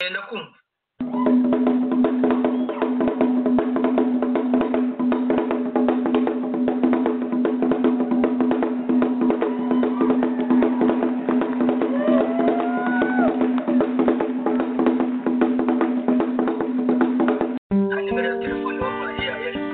mugenda kumva nta nimero ya telefone wampaye yayo ariko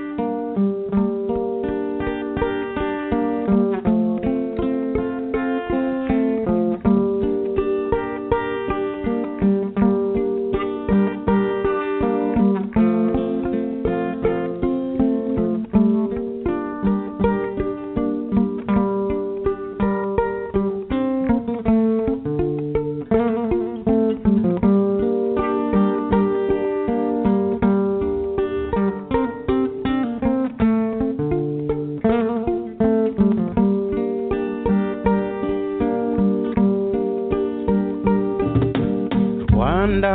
rwanda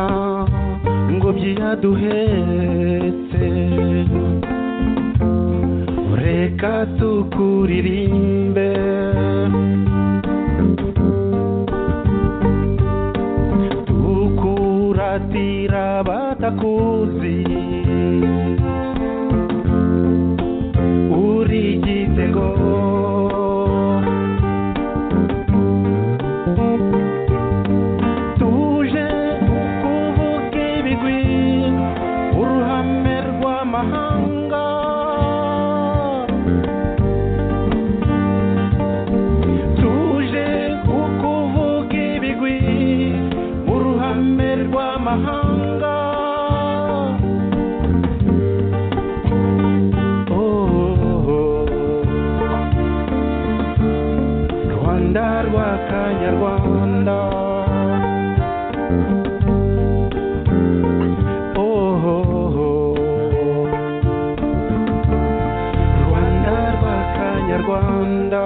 ngobyi yaduhetse reka tukuririmbe tukuratira batakuzi uri igitego tuje kuvuga ibigwi uruhame rw'amahanga tuje kukuvuga ibigwi uruhame rw'amahanga Oh. rwanda rw'akanyarwanda rwanda rw'akanyarwanda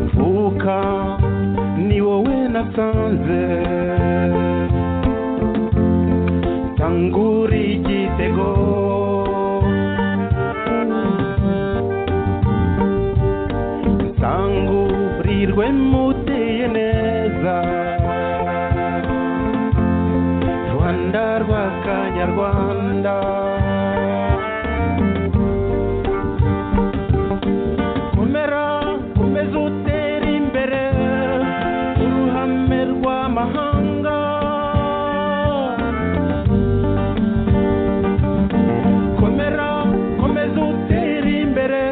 mvuka ni wowe nasanze tangura igitego tangurirwe muteye neza rwanda rw'akanyarwanda kumera kumeze utera imbere uruhame rw'amahanga komera komeza utere imbere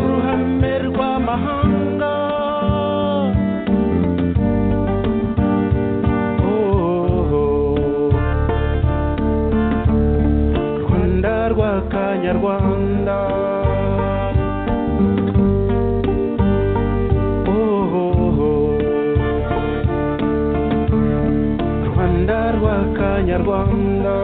uruhame rw'amahanga Oh. rwanda rw'akanyarwanda Oh. rwanda rw'akanyarwanda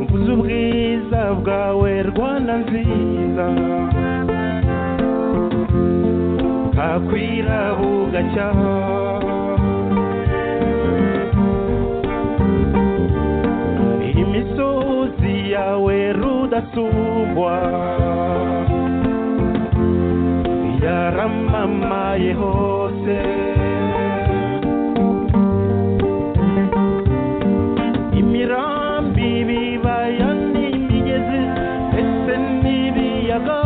mvuze ubwiza bwawe rwanda nziza bwakwira bugacya imisozi yawe rudasubwa yaramamaye hose imirambi ibibaya n'imigezi ese n'ibiyaga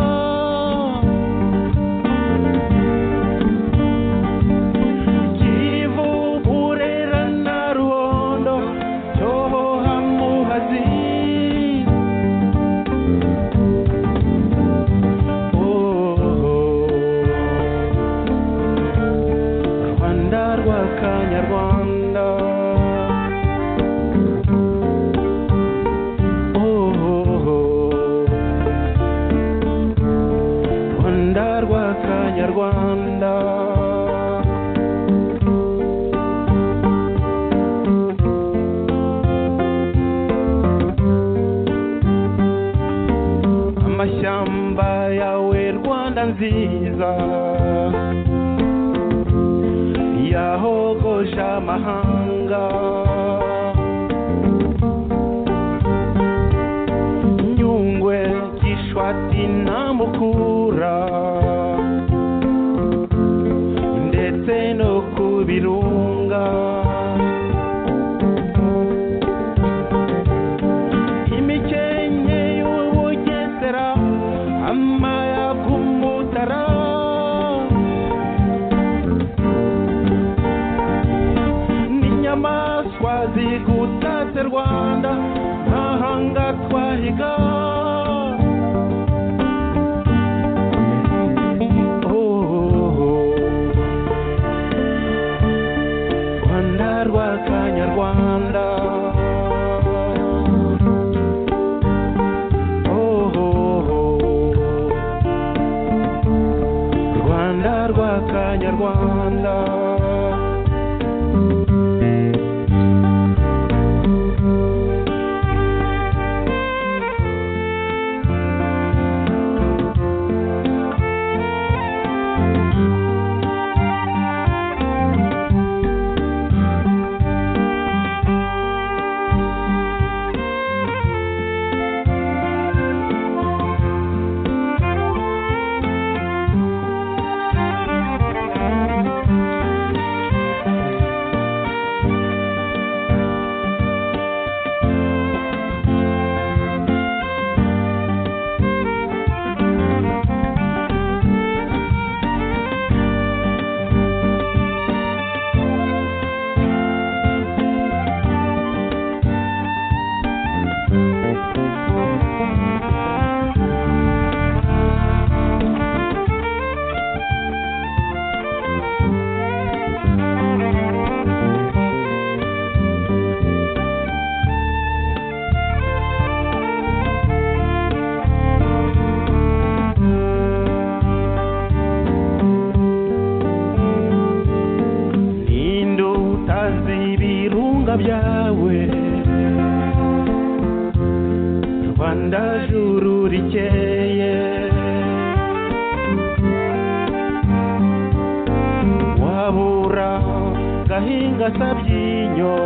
Rwanda Oh, Rwanda rwa kanyarwanda amashyamba yawe rwanda nziza yahogosha amahanga nyungwe gishwati na mukura ndetse no ku birunga imikenke y'ubugesera amayaga umutara n'inyamaswa zigutatse rwanda ntahanga twahiga Oh, rwanda rwa kanyarwanda Oh, rwanda rwa kanyarwanda ninde utazi ibirunga byawe rwanda juru rikeye wabura gahinga sabyinyo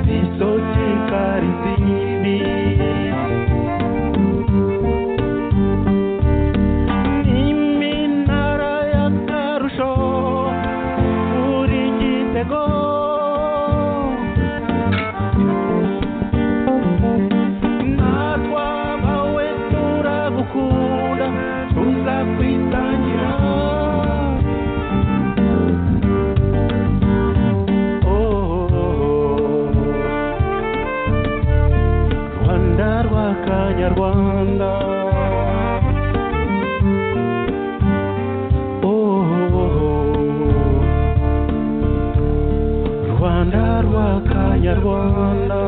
zisokika rizindi Iminara y'akarusho buri gitego natwa bawe turagukunda tuzakwitangira Oh, Rwanda rwa kanyarwanda Oh, Rwanda rwa kanyarwanda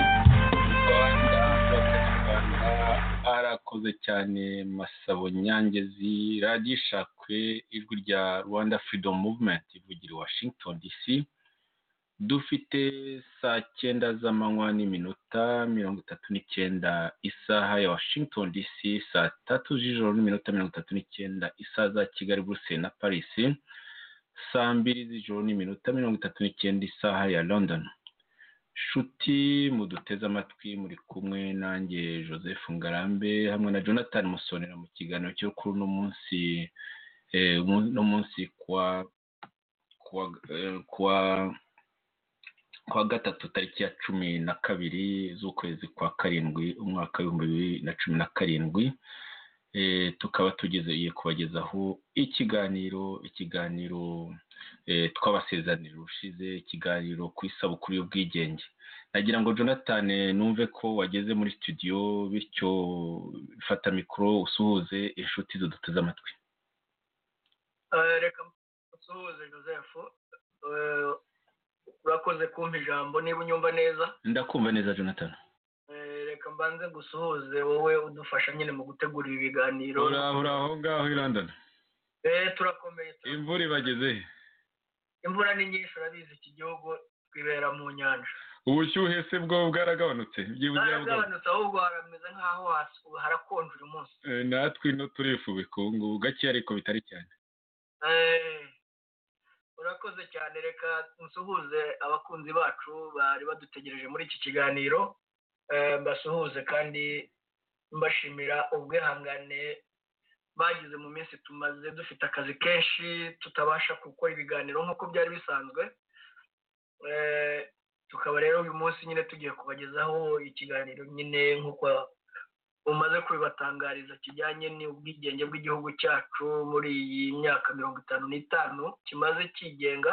rwanda rwanda arakoze cyane masabo nyangezi radiyo ishakwe ijwi rya rwanda freedom movement ivugira i washington dc dufite saa cyenda z'amanywa n'iminota mirongo itatu n'icyenda isaha ya washington dc saa tatu z'ijoro n'iminota mirongo itatu n'icyenda isaha za kigali buruseli na paris saa mbiri z'ijoro n'iminota mirongo itatu n'icyenda isaha ya london shuti muduteze amatwi muri kumwe nanjye joseph ngarambe hamwe na jonathan musonera mu kiganiro cyo kuri uno munsi eh, umu- uno munsi kuwa kuwa eh, kuwa kuwa gatatu tariki ya cumi na kabiri z'ukwezi kwa karindwi umwaka w'ibihumbi bibiri na cumi na karindwi Eh, tukaba tugeze kubagezaho ikiganiro ikiganiro eh, twabasezanira ushize ikiganiro ku isabukuru y'ubwigenge nagira ngo jonathan numve ko wageze muri studio bityo fata mikoro usuhuze inshuti ziduteze amatwi Eh, reka musuhuze joseph Eh, urakoze kumpa ijambo niba unyumva neza ndakumva neza jonathan Eh, reka mbanze ngusuhuze wowe udufasha nyine mu gutegura ibi biganiro uri aho ngaho i london Eh, turakomeye turakomeye. imvura ibageze he imvura ni nyinshi urabizi iki gihugu twibera mu nyanja ubushyuhe se bwo bwaragabanutse byibuze haragabanutse ahubwo harameze nk'aho has- harakonje uyu munsi Eh, natwe ino turifubika ubu ngubu gake ariko bitari cyane Eh, urakoze cyane reka nsuhuze abakunzi bacu bari badutegereje muri iki kiganiro Eh, mbasuhuze kandi mbashimira ubwihangane bagize mu minsi tumaze dufite akazi kenshi tutabasha gukora ibiganiro nk'uko byari bisanzwe Eh, tukaba rero uyu munsi nyine tugiye kubagezaho ikiganiro nyine nk'uko umaze kubibatangariza kijyanye n'ubwigenge bw'igihugu cyacu muri iyi myaka mirongo itanu n'itanu kimaze cyigenga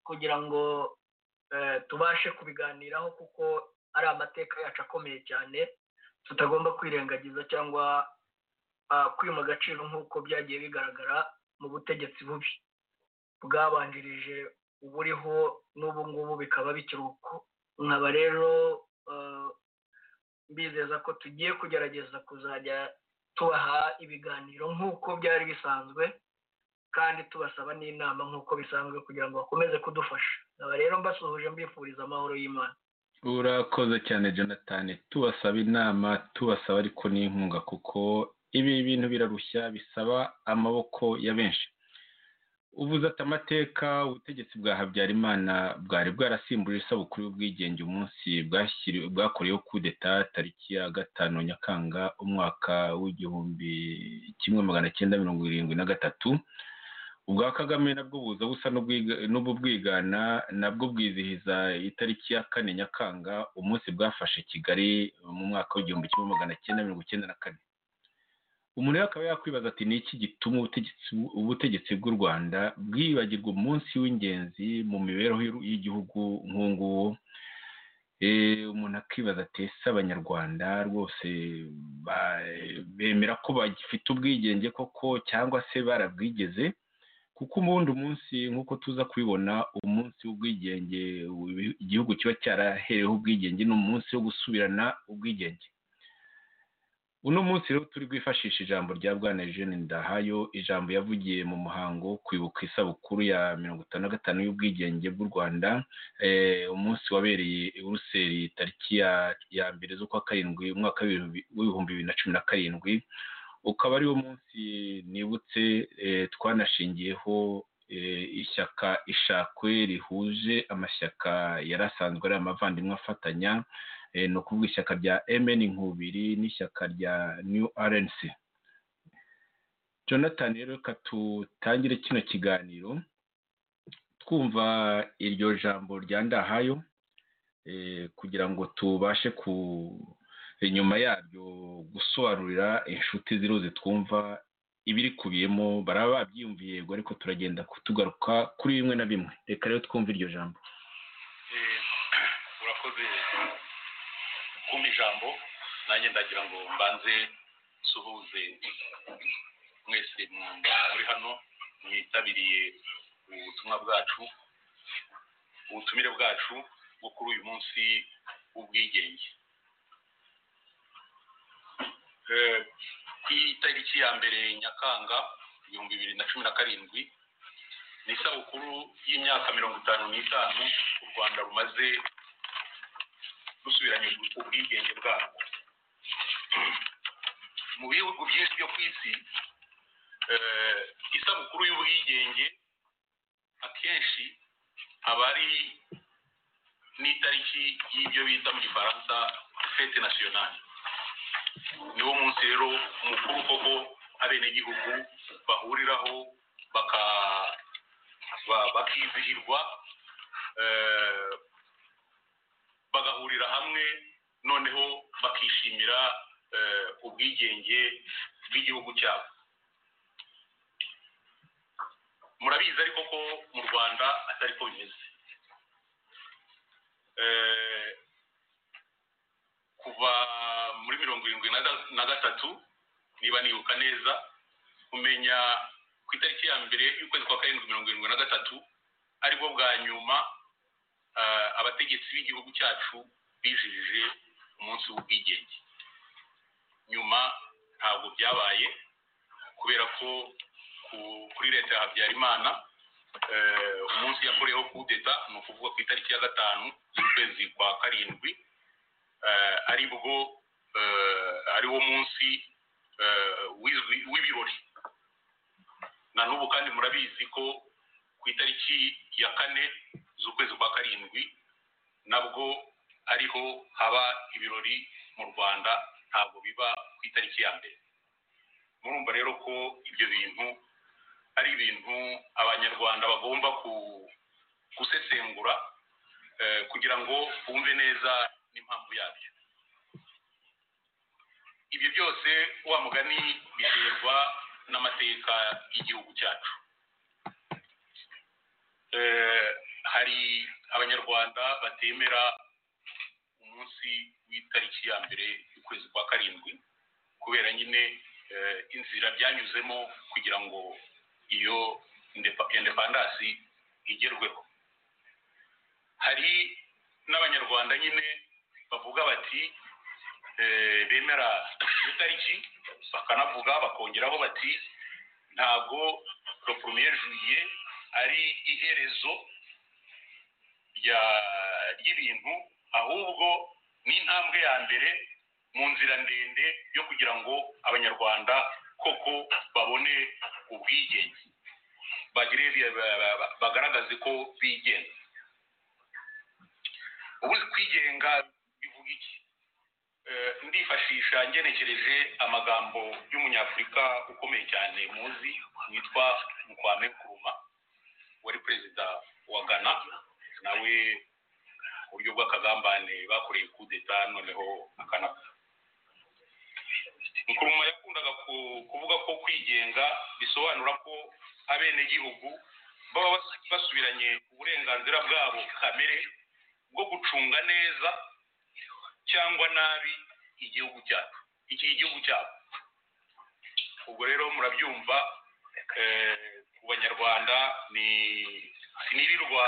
kugira ngo eh, tubashe kubiganiraho kuko ari amateka yacu akomeye cyane tutagomba kwirengagiza cyangwa ah, kwima agaciro nk'uko byagiye bigaragara mu butegetsi bubi bwabanjirije uburiho n'ubu ngubu bikaba bikiri uko nkaba rero eh, mbizeza ko tugiye kugerageza kuzajya tubaha ibiganiro nk'uko byari bisanzwe kandi tubasaba n'inama nk'uko bisanzwe kugira ngo bakomeze kudufasha nkaba rero mbasuhuje mbifuriza amahoro y'imana urakoze cyane jonathan tubasaba inama tubasaba ariko n'inkunga kuko ibi bintu birarushya bisaba amaboko ya benshi uvuze ati amateka ubutegetsi bwa habyarimana bwari bwarasimbuje isabukuru y'ubwigenge umunsi bwashyiri- bwakoreyeho kudeta tariki ya gatanu nyakanga umwaka w'igihumbi kimwe magana cyenda mirongo irindwi na gatatu ubwa kagame nabwo buza busa n'ubwiga- n'ubu bwigana nabwo bwizihiza itariki ya kane nyakanga umunsi bwafashe kigali mu mwaka w'igihumbi kimwe magana cyenda mirongo icyenda na kane umuntu rero akaba yakwibaza ati ni iki gituma ubutegetsi ubutegetsi bw'u rwanda bwibagirwa umunsi w'ingenzi mu mibereho y'u- y'igihugu nk'uwo nguwo Eh, umuntu akibaza ati ese abanyarwanda rwose ba- bemera ko bagifite ubwigenge koko cyangwa se barabwigeze kuko ubundi umunsi nk'uko tuza kubibona umunsi w'ubwigenge ubu- igihugu kiba cyarahereweho ubwigenge ni umunsi wo gusubirana ubwigenge uno munsi rero turi bwifashishe ijambo rya bwana eugene ndahayo ijambo yavugiye mu muhango wo kwibuka isabukuru ya mirongo itanu na gatanu y'ubwigenge bw'u rwanda eh, umunsi wabereye i buruseli tariki ya- ya mbere z'ukwa karindwi umwaka w'ibihumbi- w'ibihumbi bibiri na cumi na karindwi ukaba ari wo munsi nibutse eh, twanashingiyeho eh, ishyaka ishakwe rihuje amashyaka yari asanzwe ari amavandimwe afatanya eh, ni ukuvuga ishyaka rya mn nkubiri n'ishyaka rya new rnc jonathan rero reka tutangire kino kiganiro twumva iryo jambo rya ndahayo eh, kugira ngo tubashe ku inyuma yaryo gusobanurira inshuti ziruzi twumva ibirikubiyemo baraba babyiyumviye yego ariko turagenda tugaruka kuri bimwe na bimwe reka rero twumve iryo jambo Eh, urakoze kumpa ijambo nanjye ndagira ngo mbanze nsuhuze mwese mu- muri hano mwitabiriye ubutumwa bwacu ubutumire bwacu bwo kuri uyu munsi w'ubwigenge Eh, ku itariki ya mbere nyakanga ibihumbi bibiri na cumi na karindwi ni isabukuru y'imyaka mirongo itanu n'itanu u rwanda rumaze rusubiranye ubwigenge bwarwo mu bihugu byinshi byo ku isi eh, isabukuru y'ubwigenge akenshi aba ari n'itariki y'ibyo bita mu gifaransa fete nasiyonali niwo munsi rero mukuru koko abenegihugu bahuriraho baka ba- bakizihirwa eh, bagahurira hamwe noneho bakishimira eh, ubwigenge bw'igihugu cyabo murabizi ariko ko mu rwanda atari ko bimeze eh, kuva muri mirongo irindwi na ga- na gatatu niba nibuka neza kumenya ku itariki ya mbere y'ukwezi kwa karindwi mirongo irindwi na gatatu aribwo bwa nyuma eh, abategetsi b'igihugu cyacu bijijije umunsi w'ubwigenge nyuma ntabwo byabaye kubera ko ku- kuri leta ya habyarimana eh, umunsi yakoreyeho kudeta ni ukuvuga ku itariki ya gatanu y'ukwezi kwa karindwi eh, ari bwo eh, ari wo munsi eh, w'izwi- w'ibirori na n'ubu kandi murabizi ko ku itariki ya kane z'ukwezi kwa karindwi nabwo ariho haba ibirori mu rwanda ntabwo biba ku itariki ya mbere murumva rero ko ibyo bintu ari ibintu abanyarwanda bagomba ku- gusesengura eh, kugira ngo bumve neza n'impamvu yabyo ibyo byose wa mugani biterwa n'amateka y'igihugu cyacu Eh, hari abanyarwanda batemera umunsi w'itariki ya mbere y'ukwezi kwa karindwi kubera nyine eh, inzira byanyuzemo kugira ngo iyo indepa- independasi igerweho hari n'abanyarwanda nyine bavuga bati eh, bemera iyo tariki bakanavuga bakongeraho bati ntabwo le premier juillet ari iherezo rya- ry'ibintu ahubwo ni intambwe ya mbere mu nzira ndende yo kugira ngo abanyarwanda koko babone ubwigenge bagire bi- ba- ba- ba- bagaragaze ko bigenga ubu kwigenga bivuga iki Eh, ndifashisha ngenekereje amagambo y'umunyafurika ukomeye cyane muzi witwa mukwame kuruma wari perezida wa ghana nawe mu buryo bw'akagambane bakoreye kudeta noneho akanapfa nkuruma yakundaga ku- kuvuga ko kwigenga bisobanura ko abenegihugu baba bas- basubiranye uburenganzira bwabo kamere bwo gucunga neza cyangwa nabi igihugu cyacu iki igihugu cyabo ubwo rero murabyumva eh, ku banyarwanda ni sinirirwa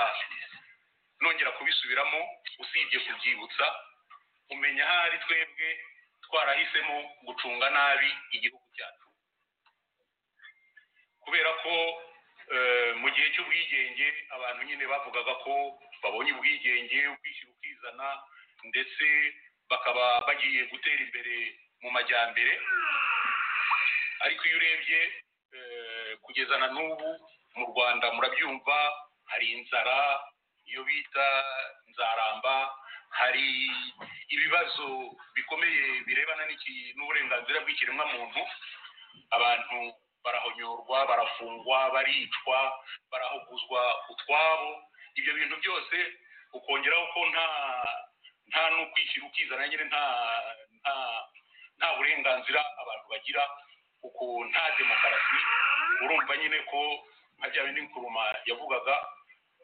nongera kubisubiramo usibye kubyibutsa umenya ahari twebwe twarahisemo gucunga nabi igihugu cyacu kubera ko eh, mu gihe cy'ubwigenge abantu nyine bavugaga ko babonye ubwigenge ubwishyira ukizana ndetse bakaba bagiye gutera imbere mu majyambere ariko iyo urebye eh, kugeza na n'ubu mu rwanda murabyumva hari inzara iyo bita nzaramba hari ibibazo bikomeye birebana n'iki- n'uburenganzira bw'ikiremwamuntu abantu barahonyorwa barafungwa baricwa barahuguzwa utwabo ibyo bintu byose ukongeraho ko nta nta no kwishyira ukizana nyine nta nta nta burenganzira abantu bagira kuko nta demokarasi urumva nyine ko nka bya bindi nkuruma yavugaga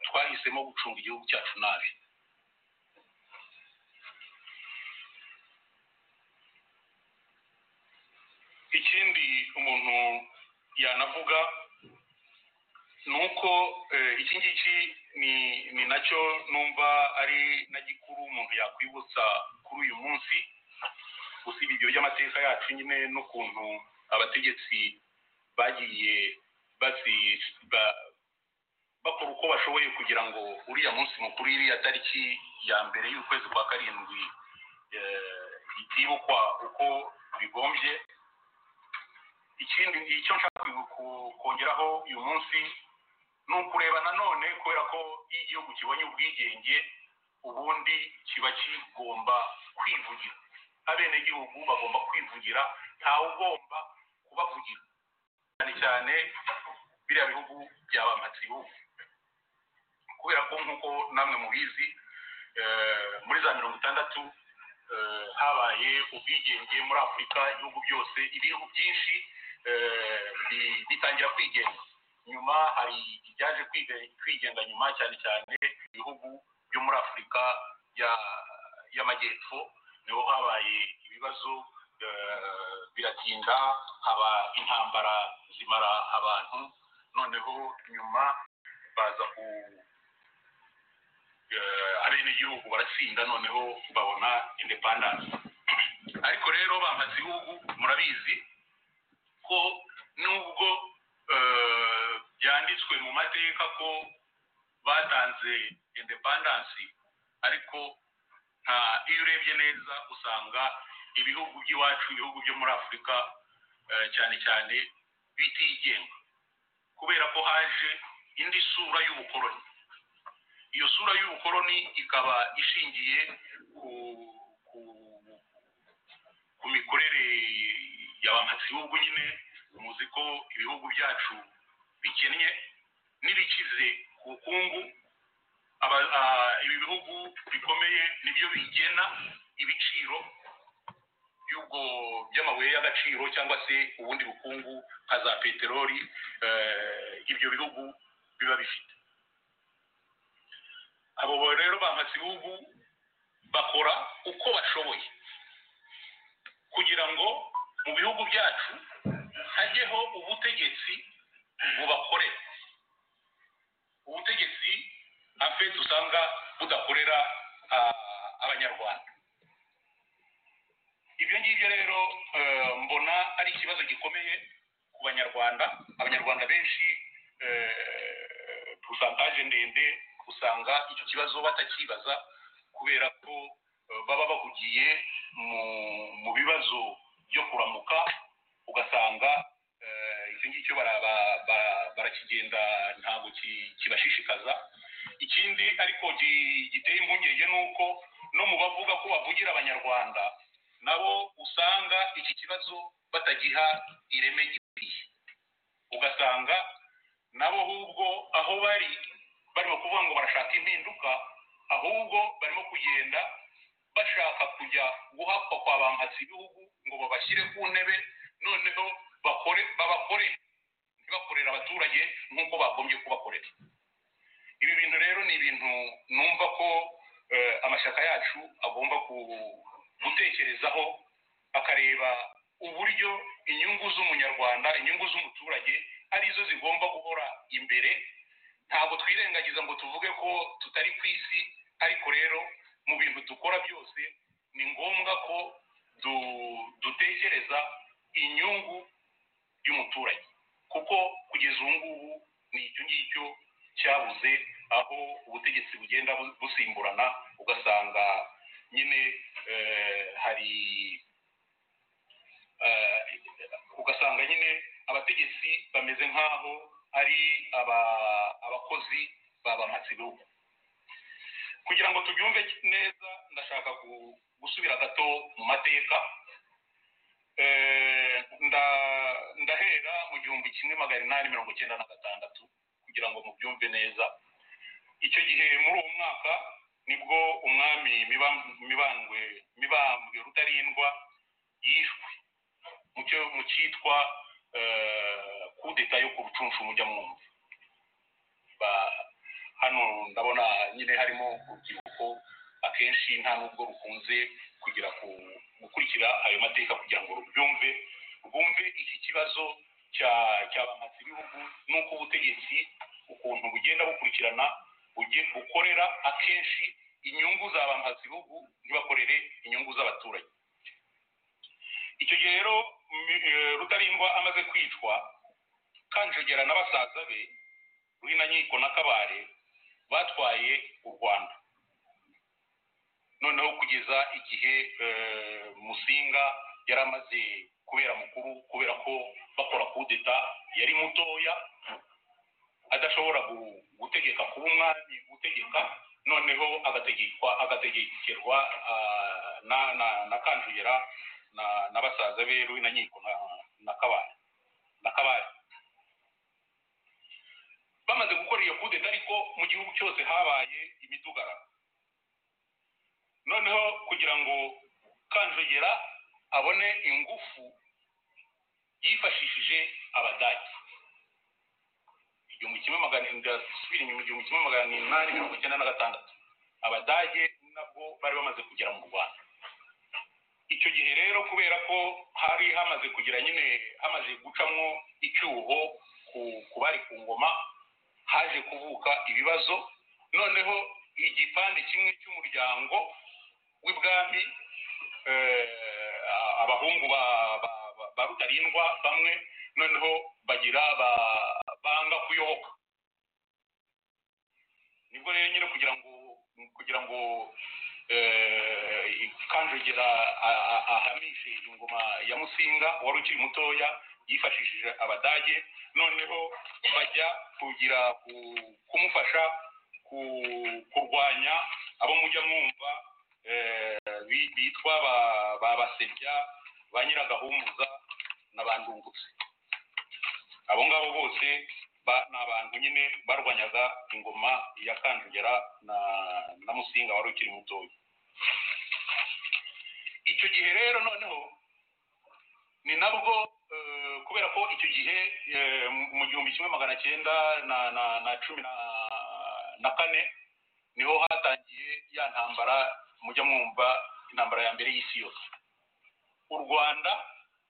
twahisemo gucunga igihugu cyacu nabi ikindi umuntu yanavuga ni uko eh, iki ngiki ni ni nacyo numva ari na gikuru umuntu yakwibutsa kuri uyu munsi usibye ibyo by'amateka yacu nyine n'ukuntu abategetsi bagiye basi- ba- bakora uko bashoboye kugira ngo uriya munsi mukuru iriya tariki ya mbere y'ukwezi kwa karindwi eh, itibukwa uko bigombye ikindi icyo nshaka ku- ku- kongeraho uyu munsi ni ukureba nanone kubera ko iyo igihugu kibonye ubwigenge ubundi kiba kigomba kwivugira abenegihugu bagomba kwivugira ntawe ugomba kubavugira cyane cyane biriya bihugu byaba amatsibihugu kubera ko nk'uko namwe mubizi eh, muri za mirongo itandatu eh, habaye ubwigenge muri afurika ibihugu byose ibihugu byinshi eh, bi- bitangira kwigenga nyuma hari ibyaje kwiga- kwigenga nyuma cyane cyane ibihugu byo muri afurika ya- y'amajyepfo niho habaye ibibazo eh, biratinda haba intambara zimara abantu noneho nyuma baza ku eh, abenegihugu baratsinda noneho babona independance ariko rero bamaze ibihugu murabizi ko nubwo eh, byanditswe mu mateka ko batanze independance ariko nta iyo urebye neza usanga ibihugu by'iwacu ibihugu byo muri afurika eh, cyane cyane bitigenga kubera ko haje indi sura y'ubukoloni iyo sura y'ubukoloni ikaba ishingiye ku, ku, ku mikorere ya ba bihugu nyine muzi ko ibihugu byacu bikennye n'ibikize ku bukungu aba- ah, ibi bihugu bikomeye nibyo bigena ibiciro y'ubwo by'amabuye y'agaciro cyangwa se ubundi bukungu nka za peteroli eh, ibyo bihugu biba bifite abo rero bamaze ibihugu bakora uko bashoboye kugira ngo mu bihugu byacu hajyeho ubutegetsi bubakorera ubutegetsi afite usanga budakorera ah, abanyarwanda ibyo ngibyo rero eh, mbona ari ikibazo gikomeye ku banyarwanda abanyarwanda benshi pusantaje ndende usanga icyo kibazo batakibaza kubera ko eh, baba bahugiye mu, mu bibazo byo kuramuka ugasanga eh, icyo ngicyo bara- ba- ba- barakigenda ntabwo ki- kibashishikaza ikindi ariko gi- giteye impungenge ni uko no mu bavuga ko bavugira abanyarwanda nabo usanga iki kibazo batagiha ireme gikwiye ugasanga nabo ahubwo aho bari barimo kuvuga ngo barashaka impinduka ahubwo barimo kugenda bashaka kujya guhakwa kwa bampatsi ibihugu ngo babashyire ku ntebe noneho bakore babakore ntibakorere abaturage nk'uko bagombye kubakorera ibi bintu rero ni ibintu numva ko eh, amashyaka yacu agomba ku- gutekerezaho akareba uburyo inyungu z'umunyarwanda inyungu z'umuturage arizo zigomba guhora imbere ntabwo twirengagiza ngo tuvuge ko tutari ku isi ariko rero mu bintu dukora byose ni ngombwa ko du- dutekereza inyungu y'umuturage kuko kugeza ubu ngubu ni icyo ngicyo cyabuze aho ubutegetsi bugenda bu- busimburana ugasanga nyine eh, hari eh, ugasanga nyine abategetsi bameze nk'aho ari aba- abakozi ba bamatsibihugu kugira ngo tubyumve neza ndashaka gu- gusubira gato mu mateka Eh, nda- ndahera mu gihumbi kimwe magana inani mirongo icyenda na gatandatu kugira ngo mubyumve neza icyo gihe muri uwo mwaka nibwo umwami Miba- mibambwe mibambwe rutarindwa yishwe mu cyo- mu cyitwa eh, kudeta yo ku rucunshu mujyamwumvi Ba- hano ndabona nyine harimo urubyiruko akenshi nta nubwo rukunze kugira ku gukurikira ayo mateka kugira ngo rubyumve rwumve iki kibazo cya cya bamatsi ibihugu n'uko ubutegetsi ukuntu bugenda bukurikirana buge- bukorera akenshi inyungu za bamatsi ibihugu ntibakorere inyungu z'abaturage icyo gihe rero mi- eh, rutarindwa amaze kwicwa kanjogera na basaza be ruhinankiko na kabare batwaye u rwanda noneho kugeza igihe eh, musinga yari amaze kubera mukuru kubera ko bakora kudeta yari mutoya adashobora gu- gutegeka kuba umwami gutegeka noneho agategekwa agategekerwa ah, na na na kanjogera na, na basaza be ruhinankiko na, na kabare na kabare bamaze gukora iyo kudeta ariko mu gihugu cyose habaye imidugararo noneho kugira ngo kanjogera abone ingufu yifashishije abadage igihumbi kimwe magana inda- ndasubira inyuma igihumbi kimwe magana inani mirongo icyenda na gatandatu abadage nabwo bari bamaze kugera mu rwanda icyo gihe rero kubera ko hari hamaze kugira nyine hamaze gucamo icyuho ku bari ku ngoma haje kuvuka ibibazo noneho igipande kimwe cy'umuryango w'ibwami abahungu ba rutarindwa bamwe noneho bagira banga kuyoboka nibwo rero nyine kugira ngo kugira ngo kanjogera ahamishe ingoma ya musinga wari ukiri mutoya yifashishije abadage noneho bajya kugira kumufasha kurwanya abo mujya mwumva bitwa ba basebya ba nyiragahumuza n'abandungutse abo ngabo bose ni abantu nyine barwanyaga ingoma ya kanjogera na musinga wari ukiri mutoya icyo gihe rero noneho ni nabwo kubera ko icyo gihe mu gihumbi kimwe magana cyenda na cumi na kane niho hatangiye ya ntambara mujya mwumva intambara ya mbere y'isi yose u rwanda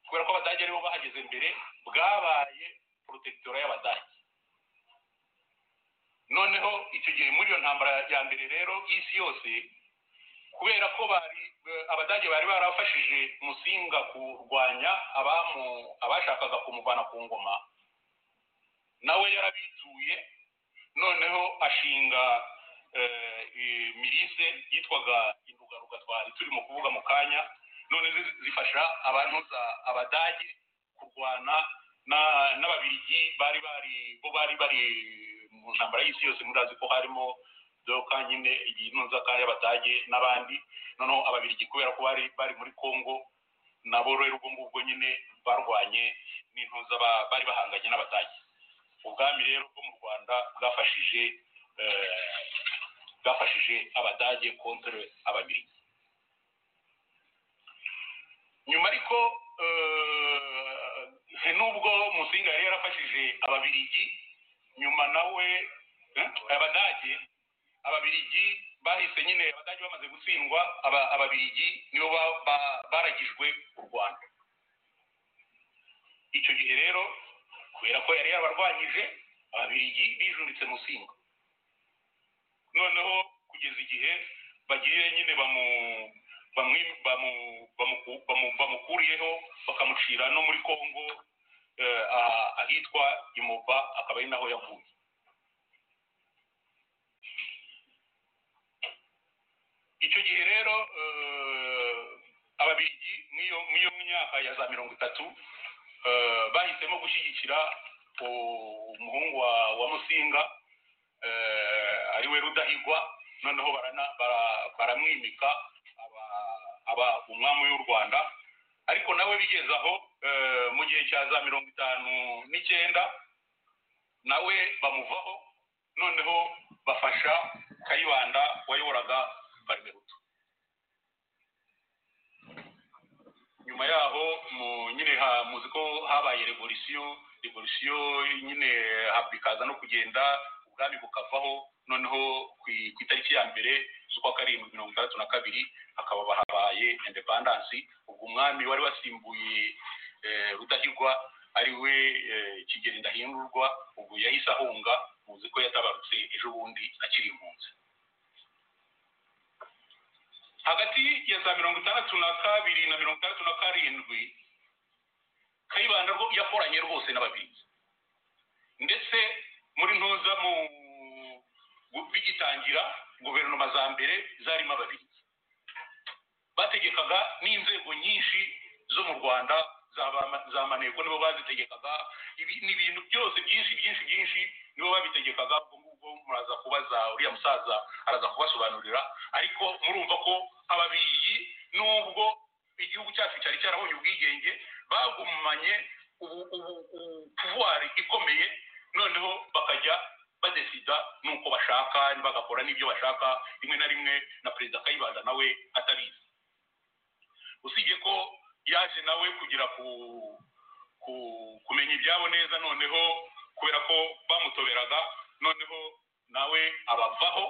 kubera ko abadage aribo bahageze mbere bwabaye porotectora y'abadage noneho icyo gihe muri iyo ntambara ya mbere rero y'isi yose kubera ko bari abadage bari barafashije musinga kurwanya abashakaga kumuvana ku ngoma nawe yarabituye noneho ashinga mirise yitwaga indugaruga twari turimo kuvuga mu kanya none zifasha abantu abadage kurwana n'ababirigi bari bari bo bari bari mu ntambara y'isi yose murazi ko harimo doka nyine iyi nzoka y'abadage n'abandi noneho ababirigi kubera ko bari bari muri congo nabo rero ubwo ngubwo nyine barwanye n'intuza bari bahanganye n'abadage ubwami rero bwo mu rwanda bwafashije bwafashije abadage kontere ababirigi nyuma ariko nubwo musinga yari yarafashije ababirigi nyuma nawe abadage ababirigi bahise nyine abadage bamaze gutsindwa ababirigi nibo baragijwe u rwanda icyo gihe rero kubera ko yari yabarwanyije ababirigi bijunditse musinga noneho kugeza igihe bagiye nyine bamu bamukuriyeho bakamucira no muri congo ahitwa imova akaba ari naho yavuye icyo gihe rero ababirigi mw'iyo myaka ya za mirongo itatu bahisemo gushyigikira umuhungu wa musinga ariwe rudahigwa noneho baramwimika aba umwami w'u rwanda ariko nawe bigeze aho mu gihe cya za mirongo itanu n'icyenda nawe bamuvaho noneho bafasha kayibanda wayoboraga barimeruto nyuma yaho nyine muzi ko habaye revolisiyo revolisiyo nyine bikaza no kugenda ubwami bukavaho noneho ku itariki ya mbere z'ukwa karindwi mirongo itandatu na kabiri hakaba habaye indepandansi ubwo umwami wari wasimbuye rudahigwa ariwe kigeri ndahindurwa ubwo yahise ahunga muzi ko yatabarutse ejo bundi akiri impunzi hagati ya za mirongo itandatu na kabiri na mirongo itandatu na karindwi kayibanda rwo yakoranye rwose n'ababirigi ndetse muri ntuza mu bigitangira guverinoma za mbere zarimo ababirigi bategekaga n'inzego nyinshi zo mu rwanda za maneko nibo bazitegekaga ibintu byose byinshi byinshi byinshi nibo babitegekaga ubwo ngubwo muraza kubaza uriya musaza araza kubasobanurira ariko murumva ko ababirigi nubwo igihugu cyacu cyari cyarabonye ubwigenge bagumanye puvuwari ikomeye noneho bakajya badesida n'uko bashaka bagakora n'ibyo bashaka rimwe na rimwe na perezida kayibanda nawe atabizi usibye ko yaje nawe kugira ku kumenya ibyabo neza noneho kubera ko bamutoberaga noneho nawe abavaho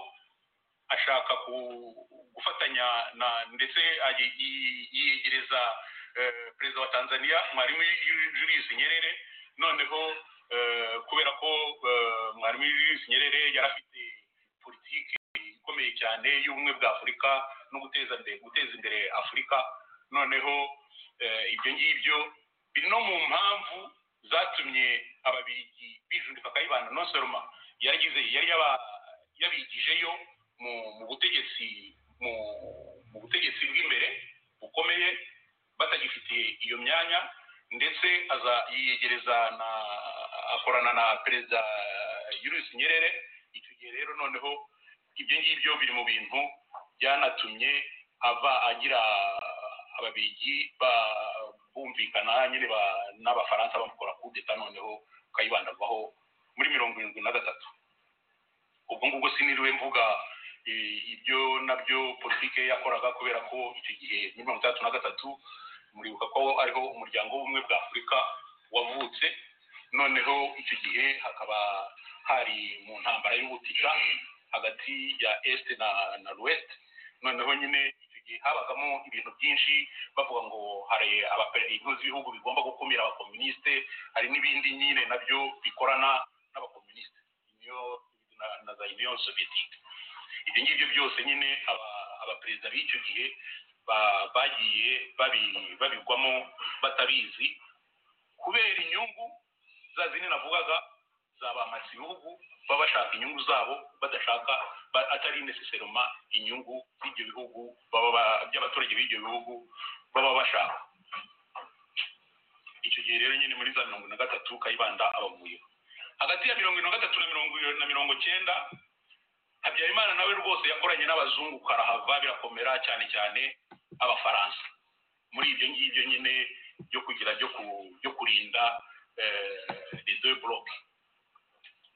ashaka ku- gufatanya na ndetse ayi- yi- yiyegereza eh, perezida wa tanzania mwarimu Ju- julius nyerere noneho eh, kubera ko eh, mwarimu julius nyerere yari afite politiki ikomeye cyane y'ubumwe bwa afurika no guteza imbere guteza imbere afurika noneho eh, ibyo ngibyo biri no mu mpamvu zatumye ababirigi bijundika kayibanda nosoroma yaragize yari yaba- yabigijeyo mu mu butegetsi mu mu butegetsi bw'imbere bukomeye batagifite iyo myanya ndetse aza yiyegereza na akorana na perezida Julius Nyerere icyo gihe rero noneho ibyo ngibyo biri mu bintu byanatumye ava agira ababirigi ba- bumvikana nyine ba- n'abafaransa bamukora kudeta noneho kayibanda avaho muri mirongo irindwi na gatatu ubwo ngubwo siniriwe mvuga eh, ibyo nabyo politike yakoraga kubera ko icyo gihe muri mirongo itandatu na gatatu muribuka ko ariho umuryango w'ubumwe bwa afurika wavutse noneho icyo gihe hakaba hari mu ntambara y'ubutita hagati ya este na na l'ouest noneho nyine icyo gihe habagamo ibintu byinshi bavuga ngo hari abapre- inkozi z'ibihugu bigomba gukumira abakomunisite hari n'ibindi nyine nabyo bikorana n'abakomunisite niyo na, na za union soviétique ibyo ngibyo byose nyine aba- abaperezida b'icyo gihe ba- bagiye babi- babigwamo batabizi kubera inyungu za zindi navugaga zabamasa ibihugu baba bashaka inyungu zabo badashaka ba- atari neseseroma inyungu z'ibyo bihugu baba ba- by'abaturage b'ibyo bihugu baba bashaka icyo gihe rero nyine muri za mirongo na gatatu kayibanda abavuyeho hagati ya mirongo na gatatu na mirongo na mirongo cyenda habyarimana nawe rwose yakoranye n'abazungu karahava birakomera cyane cyane abafaransa muri ibyo ngibyo nyine byo kugira byo ku byo kurinda les deux blocs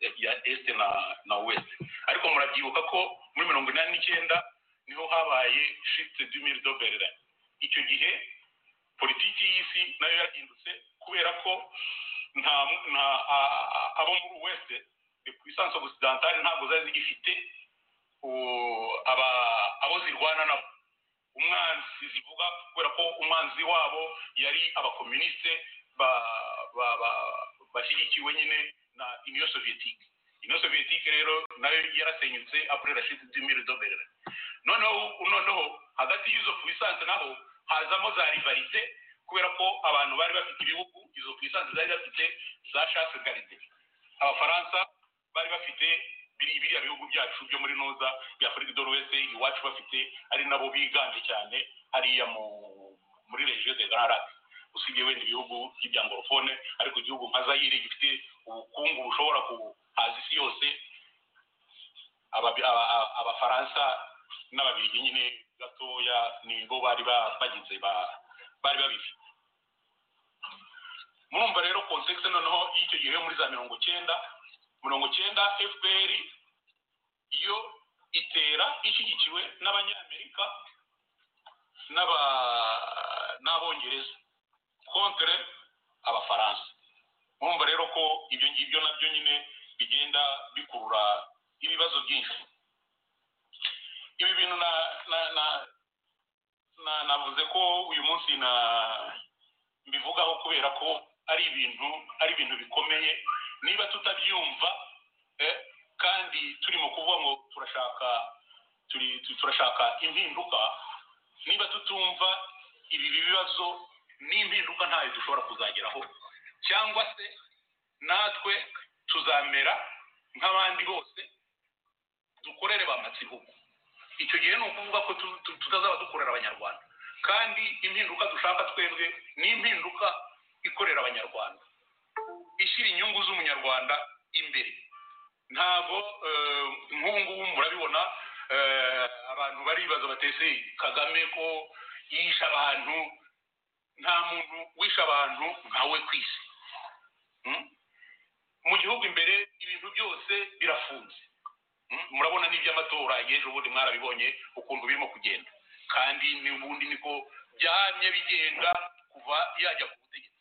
eh, ya est na na ouest ariko murabyibuka ko muri mirongo inani n'icyenda niho habaye shifte du mille de berlin icyo gihe politiki y'isi nayo yahindutse kubera ko nta nta a- a- abo muri west puissance occidentale ntabwo zari zigifite u- aba- abo zirwana nabo umwanzi zivuga kubera ko umwanzi wabo yari abakomunisite ba- ba- ba- bashyigikiwe nyine na union soviétique union soviétique rero nayo yarasenyutse après la chute du mur de berlin noneho noneho hagati y'izo puissance naho hazamo za rivalite kubera ko abantu bari bafite ibihugu izo puissance zari bafite za chasse garde abafaransa bari bafite biri- biriya bihugu byacu byo muri noza bya afurika do wese iwacu bafite ari nabo biganje cyane hariya mu muri regiyo de grand lac usibye wenda ibihugu by'ibyangorofone ariko igihugu nka zayire gifite ubukungu bushobora kuhaza isi yose Ababi- aba- aba- abafaransa n'ababirigi nyine gatoya nibo bari ba- bagize ba- bari babifite murumva rero konsekisi noneho y'icyo gihe muri za mirongo cyenda mirongo cyenda fpr yo itera ishyigikiwe n'abanyamerika n'aba- n'abongereza kontre abafaransa murumva rero ko ibyo ngibyo nabyo nyine bigenda bikurura ibibazo byinshi ibi bintu na na na na- navuze ko uyu munsi na mbivugaho kubera ko ari ibintu ari ibintu bikomeye niba tutabyumva eh, kandi turimo kuvuga ngo turashaka turi tu- turashaka impinduka niba tutumva ibi bibazo n'impinduka ntayo dushobora kuzageraho cyangwa se natwe tuzamera nk'abandi bose dukorere ba matsibuko icyo gihe ni ukuvuga ko tu- tu- tutazaba dukorera abanyarwanda kandi impinduka dushaka twebwe ni impinduka ikorera abanyarwanda ishyira inyungu z'umunyarwanda imbere ntabwo eh, nk'ubu ngubu murabibona eh, abantu baribaza batese kagame ko yishe abantu nta muntu wishe abantu nkawe ku isi Mm? mu gihugu imbere ibintu byose birafunze Mm, murabona n'iby'amatora y'ejo bundi mwarabibonye ukuntu birimo kugenda kandi n'ubundi niko byamye bigenda kuva yajya ku butegetsi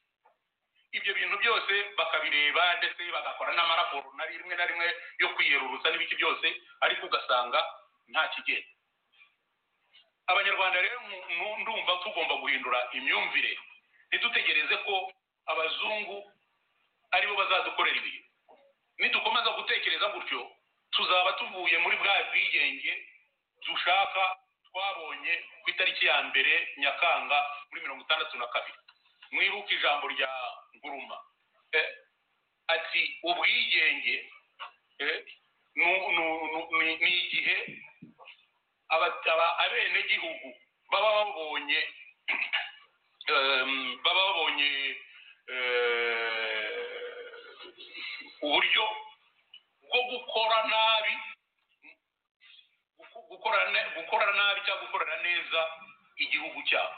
ibyo bintu byose bakabireba ndetse bagakora n'amaraporo na rimwe na rimwe yo kwiyerurutsa n'ibiki byose ariko ugasanga nta kigenda abanyarwanda rero mu- ndumva tugomba guhindura imyumvire ntidutegereze ko abazungu aribo bazadukorera ibintu nidukomeza gutekereza gutyo tuzaba tuvuye muri bwa bwigenge dushaka twabonye ku itariki ya mbere nyakanga muri mirongo itandatu na kabiri mwibuke ijambo rya nguruma Eh, ati ubwigenge eh, nu- nu- nu- ni ni igihe aba- aba- abenegihugu baba babonye em, baba babonye eh, uburyo bwo gukora nabi guku- gukora ne- gukora nabi cyangwa gukorana neza igihugu cyabo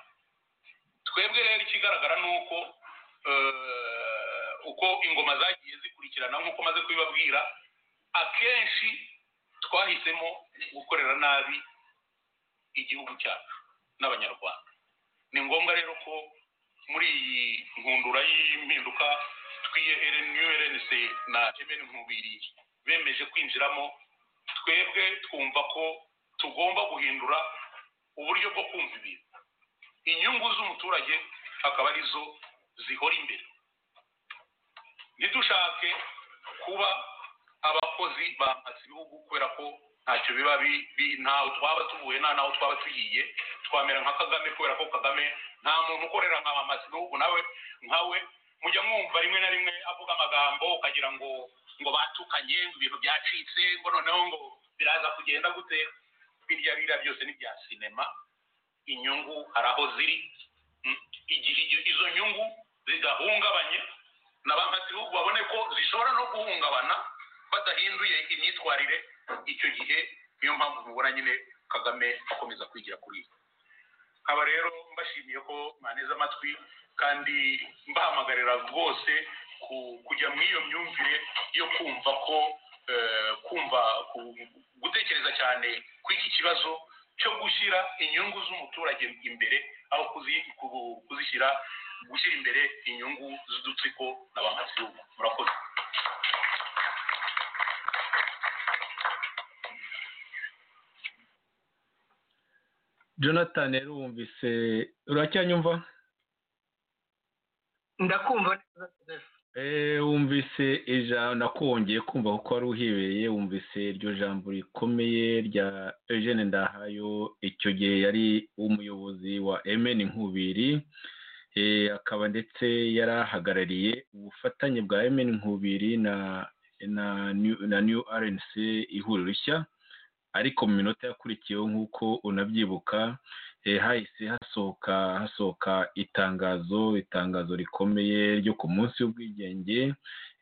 twebwe rero ikigaragara ni uko eh, uko ingoma zagiye zikurikirana nk'uko maze kubibabwira akenshi twahisemo gukorera nabi igihugu cyacu n'abanyarwanda ni ngombwa rero ko muri iyi nkundura y'impinduka twiye new rnc na emeni nkubiri bemeje kwinjiramo twebwe twumva ko tugomba guhindura uburyo bwo kumva ibintu inyungu z'umuturage akaba arizo zihora imbere ntidushake kuba abakozi bambaza ibihugu kubera ko ntacyo biba bi- bi- ntaho twaba tuvuye nta naho twaba tugiye twamera nka kagame kubera ko kagame nta muntu ukorera nka bambaza ibihugu nawe nkawe mujya mwumva rimwe na rimwe avuga amagambo ukagira ngo ngo batukanye ngo ibintu byacitse ngo noneho ngo biraza kugenda gute birya biriya byose ni ibya sinema inyungu hari aho ziri Mm, igihe izo- izo nyungu zidahungabanye na ba mpatibihugu babone ko zishobora no guhungabana badahinduye imyitwarire icyo gihe niyo mpamvu mubona nyine kagame akomeza kwigira kuri iyo nkaba rero mbashimiye ko mwaneze amatwi kandi mbahamagarira rwose ku- kujya muri iyo myumvire yo kumva ko eh, kumva ku- gutekereza cyane kw'iki kibazo cyo gushyira inyungu z'umuturage imbere aho kuzi- ku- kuzishyira gushyira imbere inyungu z'udutsiko na ba mpatsibihugu murakoze jonathan rero wumvise uracyanyumva ndakumva neza Joseph. Eh, wumvise ijambo nakongeye kumva kuko wari uhebeye wumvise iryo jambo rikomeye rya eugene ndahayo icyo gihe yari umuyobozi wa mn nkubiri Eh, akaba ndetse yari ahagarariye ubufatanye bwa mn nkubiri na na new, na new rnc ihuriro rishya ariko mu minota yakurikiyeho nk'uko unabyibuka eh, hahise hasohoka hasohoka itangazo itangazo rikomeye ryo ku munsi w'ubwigenge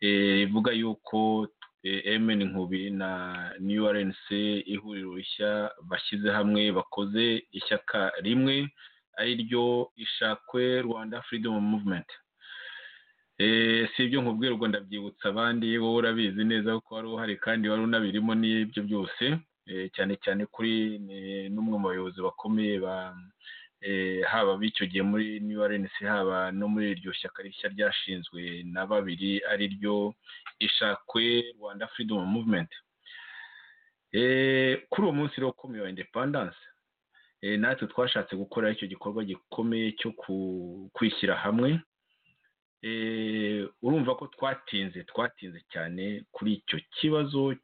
eh, rivuga yuko eh, MN Nkubi na New RNC ihuriro rishya bashyize hamwe bakoze ishyaka rimwe ari ryo ishakwe Rwanda Freedom Movement Eh, si ibyo nkubwira ubwo ndabyibutsa abandi wowe urabizi neza kuko wari uhari kandi wari unabirimo n'ibyo byose eh, cyane cyane kuri eh, n'umwe mu bayobozi bakomeye ba eh, haba b'icyo gihe muri New RNC haba no muri iryo shyaka rishya ryashinzwe na babiri ari ryo ishakwe Rwanda Freedom Movement Eh, kuri uwo munsi rero ukomeye wa independence eh, natwe twashatse gukora icyo gikorwa gikomeye cyo ku- kwishyira hamwe eh, urumva ko twatinze twatinze cyane kuri icyo kibazo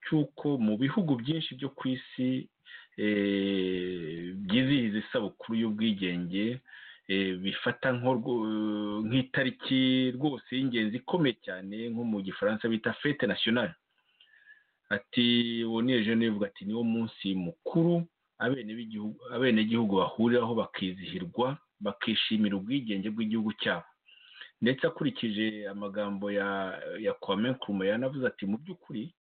cy'uko mu bihugu byinshi byo ku isi eh, byizihiza isabukuru y'ubwigenge eh, bifata nk'urwo- nk'itariki rwose y'ingenzi ikomeye cyane nko mu gifaransa bita fete nasiyonari ati uwo ni eugene uvuga ati niwo munsi mukuru abenegihugu abenegihugu bahuriraho bakizihirwa bakishimira ubwigenge bw'igihugu cyabo ndetse akurikije amagambo ya ya kwame nkuruma yanavuze ati mu by'ukuri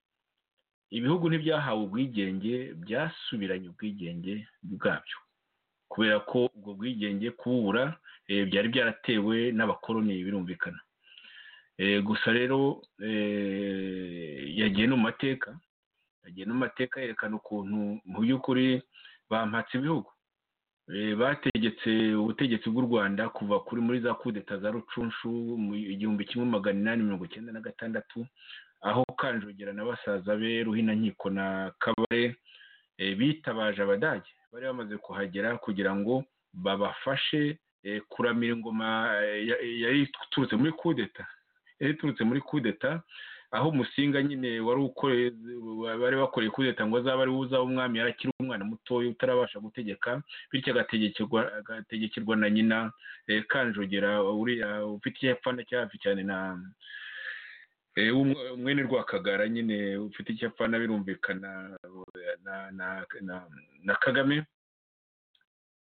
ibihugu ntibyahawe ubwigenge byasubiranye ubwigenge bwabyo kubera ko ubwo bwigenge kubura eh, byari byaratewe n'abakoloni birumvikana Eh, gusa rero eh, yagiye no mu mateka yagiye no mu mateka yerekana ukuntu mu by'ukuri bampatse ibihugu Eh, bategetse ubutegetsi bw'u rwanda kuva kuri muri za kudeta za rucunshu mu igihumbi kimwe magana inani mirongo icyenda na gatandatu aho kanjogera na basaza be ruhinankiko na kabare bitabaje abadage bari bamaze kuhagera kugira ngo babafashe kuramira ingoma yari iturutse muri kudeta yari iturutse muri kudeta aho umusinga nyine wari ukoreye bari bakoreye kudeta ngo azaba ari uza umwami yarakiri umwana mutoya utarabasha gutegeka bityo agategekirwa na nyina kanjogera uriya ufite icyapfana cyafi cyane na umwene rwakagara nyine ufite icyapfana birumvikana na kagame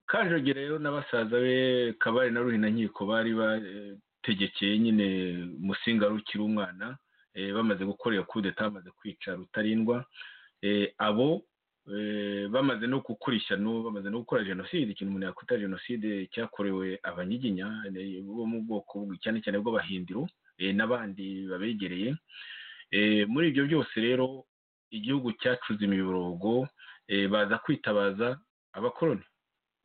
kanjogera rero na basaza be kabari na ruhinankiko bari bategekeye nyine musinga rukiri umwana bamaze gukorera kudeta bamaze kwica rutarindwa abo bamaze no gukora ishyano bamaze no gukora jenoside ikintu umuntu yakwita jenoside cyakorewe abanyiginya bo mu bwoko cyane cyane bw'abahindiro n'abandi babegereye muri ibyo byose rero igihugu cyacuze imiborogo baza kwitabaza abakoroni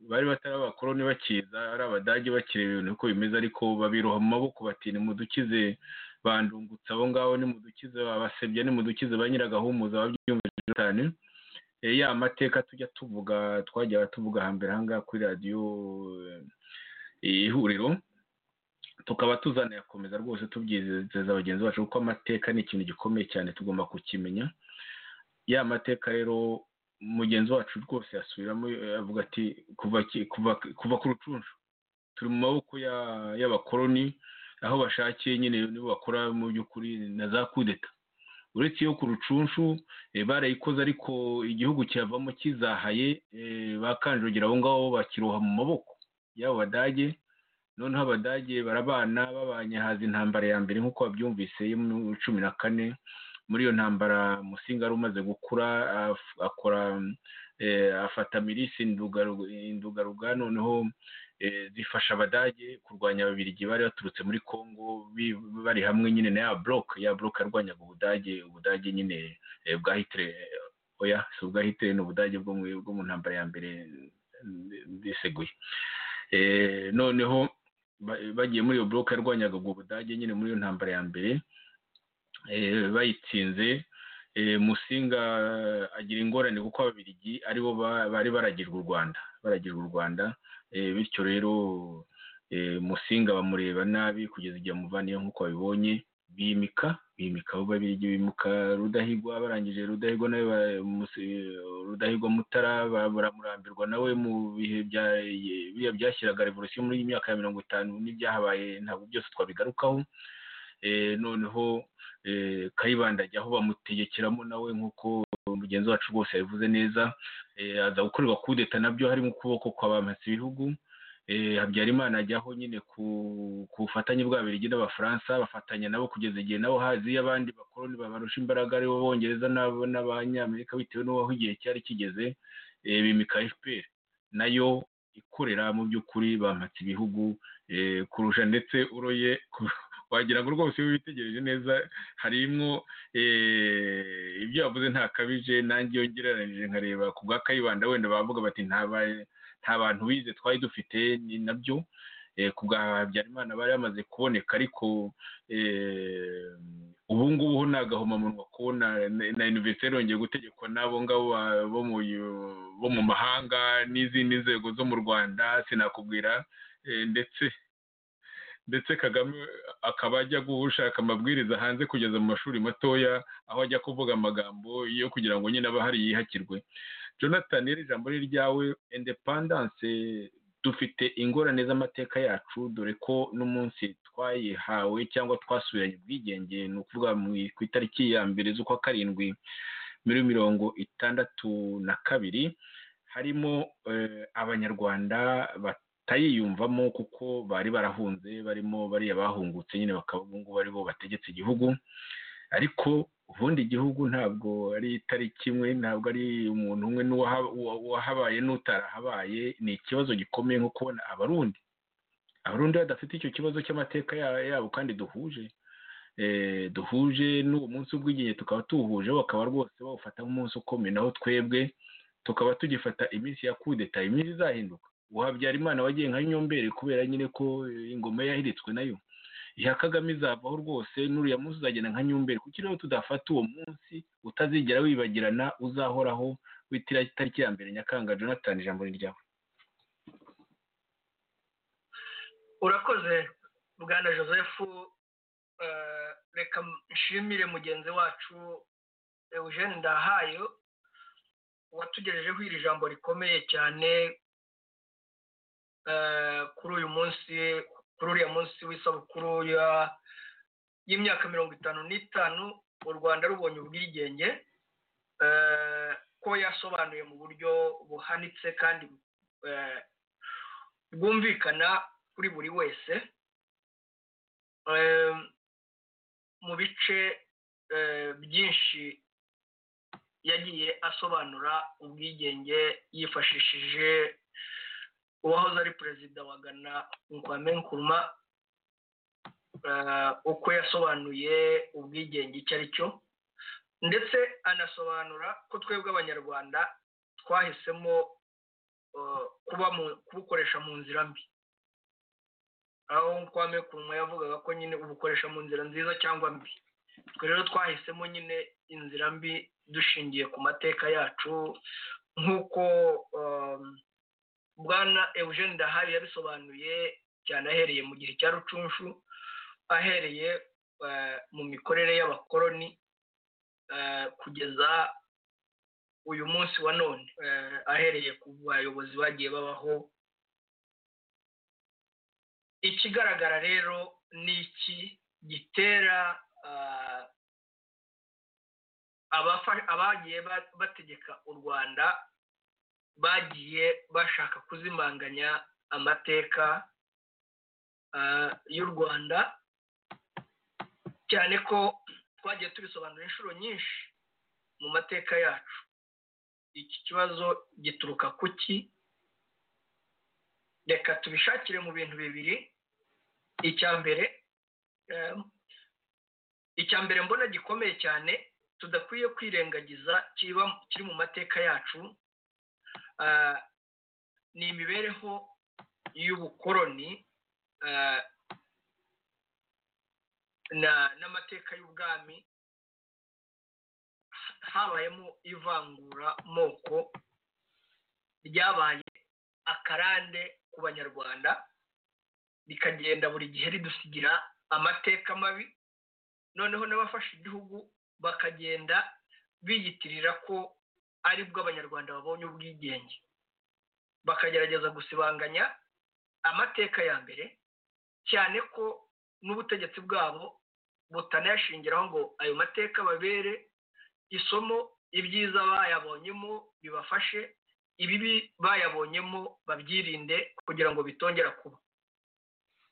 bari batari abakoroni bakiza ari abadage bakireba ibintu uko bimeze ariko babiroha mu maboko bati mudukize bandungutse abo ngabo nimudukize babasebya nimudukize ba nyiragahumuza babyumvise cyane ya mateka tujya tuvuga twajya tuvuga hambere ahangaha kuri radiyo ihuriro tukaba tuzanayakomeza rwose tubyizeza bagenzi bacu kuko amateka ni ikintu gikomeye cyane tugomba kukimenya ya mateka rero mugenzi wacu rwose yasubiramo avuga ati kuva ku rucunshu turi mu maboko y'abakoroni aho bashakiye nyine nibo bakora mu by'ukuri na za kudeta uretse iyo ku rucunshu barayikoze ariko igihugu cyavamo kizahaye bakanjogera abo ngabo bakiroha mu maboko y'abo badage noneho abadage barabana babanye haza intambara ya mbere nk'uko babyumvise yo muri cumi na kane muri iyo ntambara musinga yari umaze gukura akora afata mirisi indugaruga noneho zifasha abadage kurwanya ababirigi bari baturutse muri congo bari hamwe nyine na ya buroke ya buroke yarwanyaga ubudage ubudage nyine bwa hitire oya si ubwa hitire ni ubudage bwo mu ntambara ya mbere biseguye noneho bagiye muri iyo buroke yarwanyaga ubwo budage nyine muri iyo ntambara ya mbere bayitsinze musinga agira ingorane kuko ababirigi aribo bari baragirwa u rwanda baragirwa u rwanda bityo rero musinga bamureba nabi kugeza igihe amuvaniye nk'uko babibonye bimika bimika aho babirigi bimuka rudahigwa barangije rudahigwa nawe rudahigwa mutara baramurambirwa nawe mu bihe byashyiraga revolisiyo muri myaka ya mirongo itanu n'ibyahabaye ntabwo byose twabigarukaho noneho kayibanda ajya aho bamutegekeramo nawe nk'uko mugenzi wacu rwose yabivuze neza aza gukorerwa kudeta nabyo harimo ukuboko kwa bampatse ibihugu habyarimana ajyaho nyine ku bufatanye bwa birigi n'abafaransa bafatanya nabo kugeza igihe nabo hazi abandi bakoroni babarusha imbaraga aribo b'abongereza n'abanyamerika bitewe n'uwaho igihe cyari kigeze bimika fpr nayo ikorera mu by'ukuri bampatse ibihugu kurusha ndetse uroye wagira ngo rwose iyo witegereje neza harimo ibyo yavuze ntakabije nanjye iyo ngereranije nkareba ku bwa kayibanda wenda bavuga bati nta bantu bize twari dufite ni nabyo ku bwa habyarimana bari bamaze kuboneka ariko ubu ngubu ho nagahomamunwa kubona na iniveriseri yongeye gutegekwa n'abo ngabo bo mu mahanga n'izindi nzego zo mu rwanda sinakubwira ndetse ndetse kagame akaba ajya gushaka amabwiriza hanze kugeza mu mashuri matoya aho ajya kuvuga amagambo yo kugira ngo nyine abahari yihakirwe jonathan rero ijambo ni ryawe indepandanse dufite ingorane z'amateka yacu dore ko n'umunsi twayihawe cyangwa twasubiranye ubwigenge ni ukuvuga ku itariki ya mbere z'ukwa karindwi muri mirongo itandatu na kabiri harimo abanyarwanda batayiyumvamo kuko bari barahunze barimo bariya bahungutse nyine bakaba ubu ngubu aribo bategetse igihugu ariko ubundi igihugu ntabwo ari itariki imwe ntabwo ari umuntu umwe n'uwahabaye n'utarahabaye ni ikibazo gikomeye nko kubona abarundi abarundi badafite icyo kibazo cy'amateka yabo kandi duhuje duhuje n'uwo munsi w'ubwigenge tukaba tuwuhuje bakaba rwose bawufata nk'umunsi ukomeye naho twebwe tukaba tugifata iminsi ya kudeta iminsi izahinduka uhabyarimana wagiye nka nyombere kubera nyine ko ingoma yahiritswe nayo iya kagame izavaho rwose n'uriya munsi uzagenda nka nyombere kuko rero tudafata uwo munsi utazigera wibagirana uzahoraho itariki ya mbere nyakanga jonathan ijambo ni ryawe urakoze bwana joseph eh, reka nshimire mugenzi wacu eugene ndahayo watugejejeho iri jambo rikomeye cyane eh, kuri uyu munsi kuri uriya munsi w'isabukuru ya- y'imyaka mirongo itanu n'itanu u rwanda rubonye ubwigenge eh, ko yasobanuye mu buryo buhanitse kandi eh, bwumvikana kuri buri wese Eh, mu bice eh, byinshi yagiye asobanura ubwigenge yifashishije uwahoze ari perezida wa gana nkwame nkuruma eh, uko yasobanuye ubwigenge icyo ari cyo ndetse anasobanura ko twebwe abanyarwanda twahisemo eh, kuba mu- kubukoresha mu nzira mbi aho kwame kuruma yavugaga ko nyine ubukoresha mu nzira nziza cyangwa mbi twe rero twahisemo nyine inzira mbi dushingiye ku mateka yacu nk'uko um, bwana eugene dahayo yabisobanuye cyane ahereye mu gihe cya rucunshu ahereye eh, mu mikorere y'abakoloni eh, kugeza uyu munsi wa none eh, ahereye ku bayobozi bagiye babaho ikigaragara rero ni iki gitera ah, abafa- abagiye ba- bategeka u rwanda bagiye bashaka kuzimanganya amateka ah, y'u rwanda cyane ko twagiye tubisobanura inshuro nyinshi mu mateka yacu iki kibazo gituruka ku ki reka tubishakire mu bintu bibiri icya mbere eh, icya mbere mbona gikomeye cyane tudakwiye kwirengagiza kiba kiri mu mateka yacu ah, ni imibereho y'ubukoloni ah, na- n'amateka y'ubwami habayemo ivangura moko ryabaye akarande ku banyarwanda rikagenda buri gihe ridusigira amateka mabi noneho n'abafashe igihugu bakagenda biyitirira ko ari bwo abanyarwanda babonye ubwigenge bakagerageza gusibanganya amateka ya mbere cyane ko n'ubutegetsi bwabo butanayashingiraho ngo ayo mateka babere isomo ibyiza bayabonyemo bibafashe ibibi bayabonyemo babyirinde kugira ngo bitongera kuba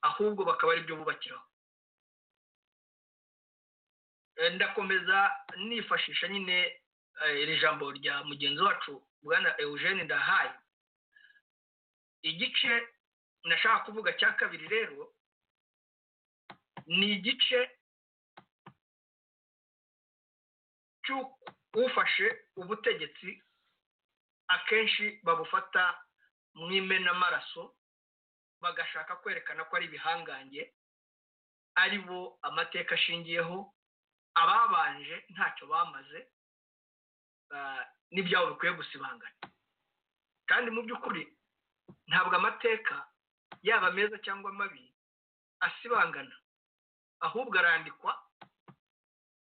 ahubwo bakaba ari byo bubakiraho Eh, ndakomeza nifashisha nyine eh, iri jambo rya mugenzi wacu bwana eugene ndahaye igice nashaka kuvuga cya kabiri rero ni igice cy'ufashe ubutegetsi akenshi babufata mu imenamaraso bagashaka kwerekana ko ari ibihangange ari bo amateka ashingiyeho ababanje ntacyo bamaze ah, n'ibyabo bikwiye gusibangana kandi mu by'ukuri ntabwo amateka yaba meza cyangwa mabi asibangana ahubwo arandikwa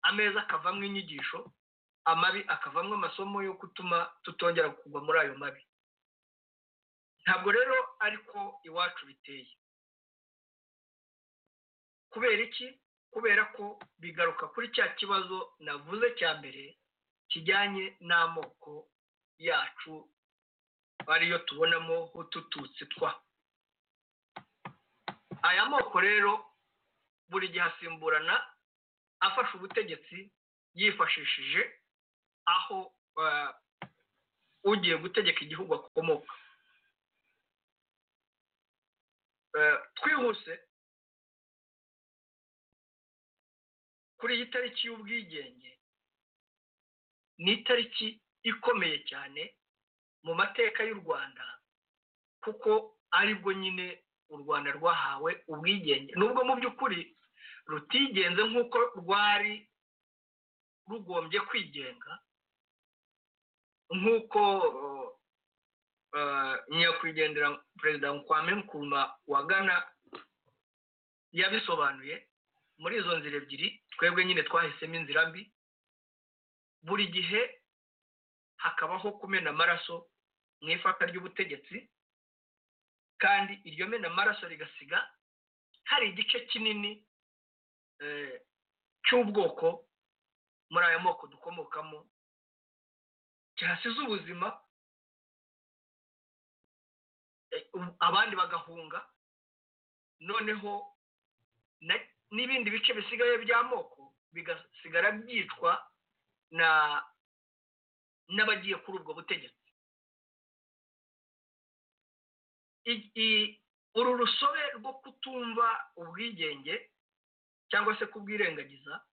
ameza akavamo inyigisho amabi akavamo amasomo yo gutuma tutongera kugwa muri ayo mabi ntabwo rero ariko iwacu biteye kubera iki kubera ko bigaruka kuri cya kibazo navuze cya mbere kijyanye n'amoko yacu ariyo tubonamo utututsi twa aya moko rero buri gihe asimburana afashe ubutegetsi yifashishije aho eh, ugiye gutegeka igihugu akomoka Eh, twihuse kuri iyi tariki y'ubwigenge ni itariki ikomeye cyane mu mateka y'u rwanda kuko aribwo nyine u rwanda rwahawe ubwigenge nubwo mu by'ukuri rutigenze nk'uko rwari rugombye kwigenga nk'uko eh, nyakwigendera perezida nkwame nkuruma wa gana yabisobanuye muri izo nzira ebyiri twebwe nyine twahisemo inzira mbi buri gihe hakabaho kumena amaraso mu ifata ry'ubutegetsi kandi iryo mena amaraso rigasiga hari igice kinini eh, cy'ubwoko muri aya moko dukomokamo cyasize ubuzima eh, u- abandi bagahunga noneho na- n'ibindi bice bisigaye by'amoko bigasigara byicwa na n'abagiye kuri ubwo butegetsi I- i- uru rusobe rwo kutumva ubwigenge cyangwa se kubwirengagiza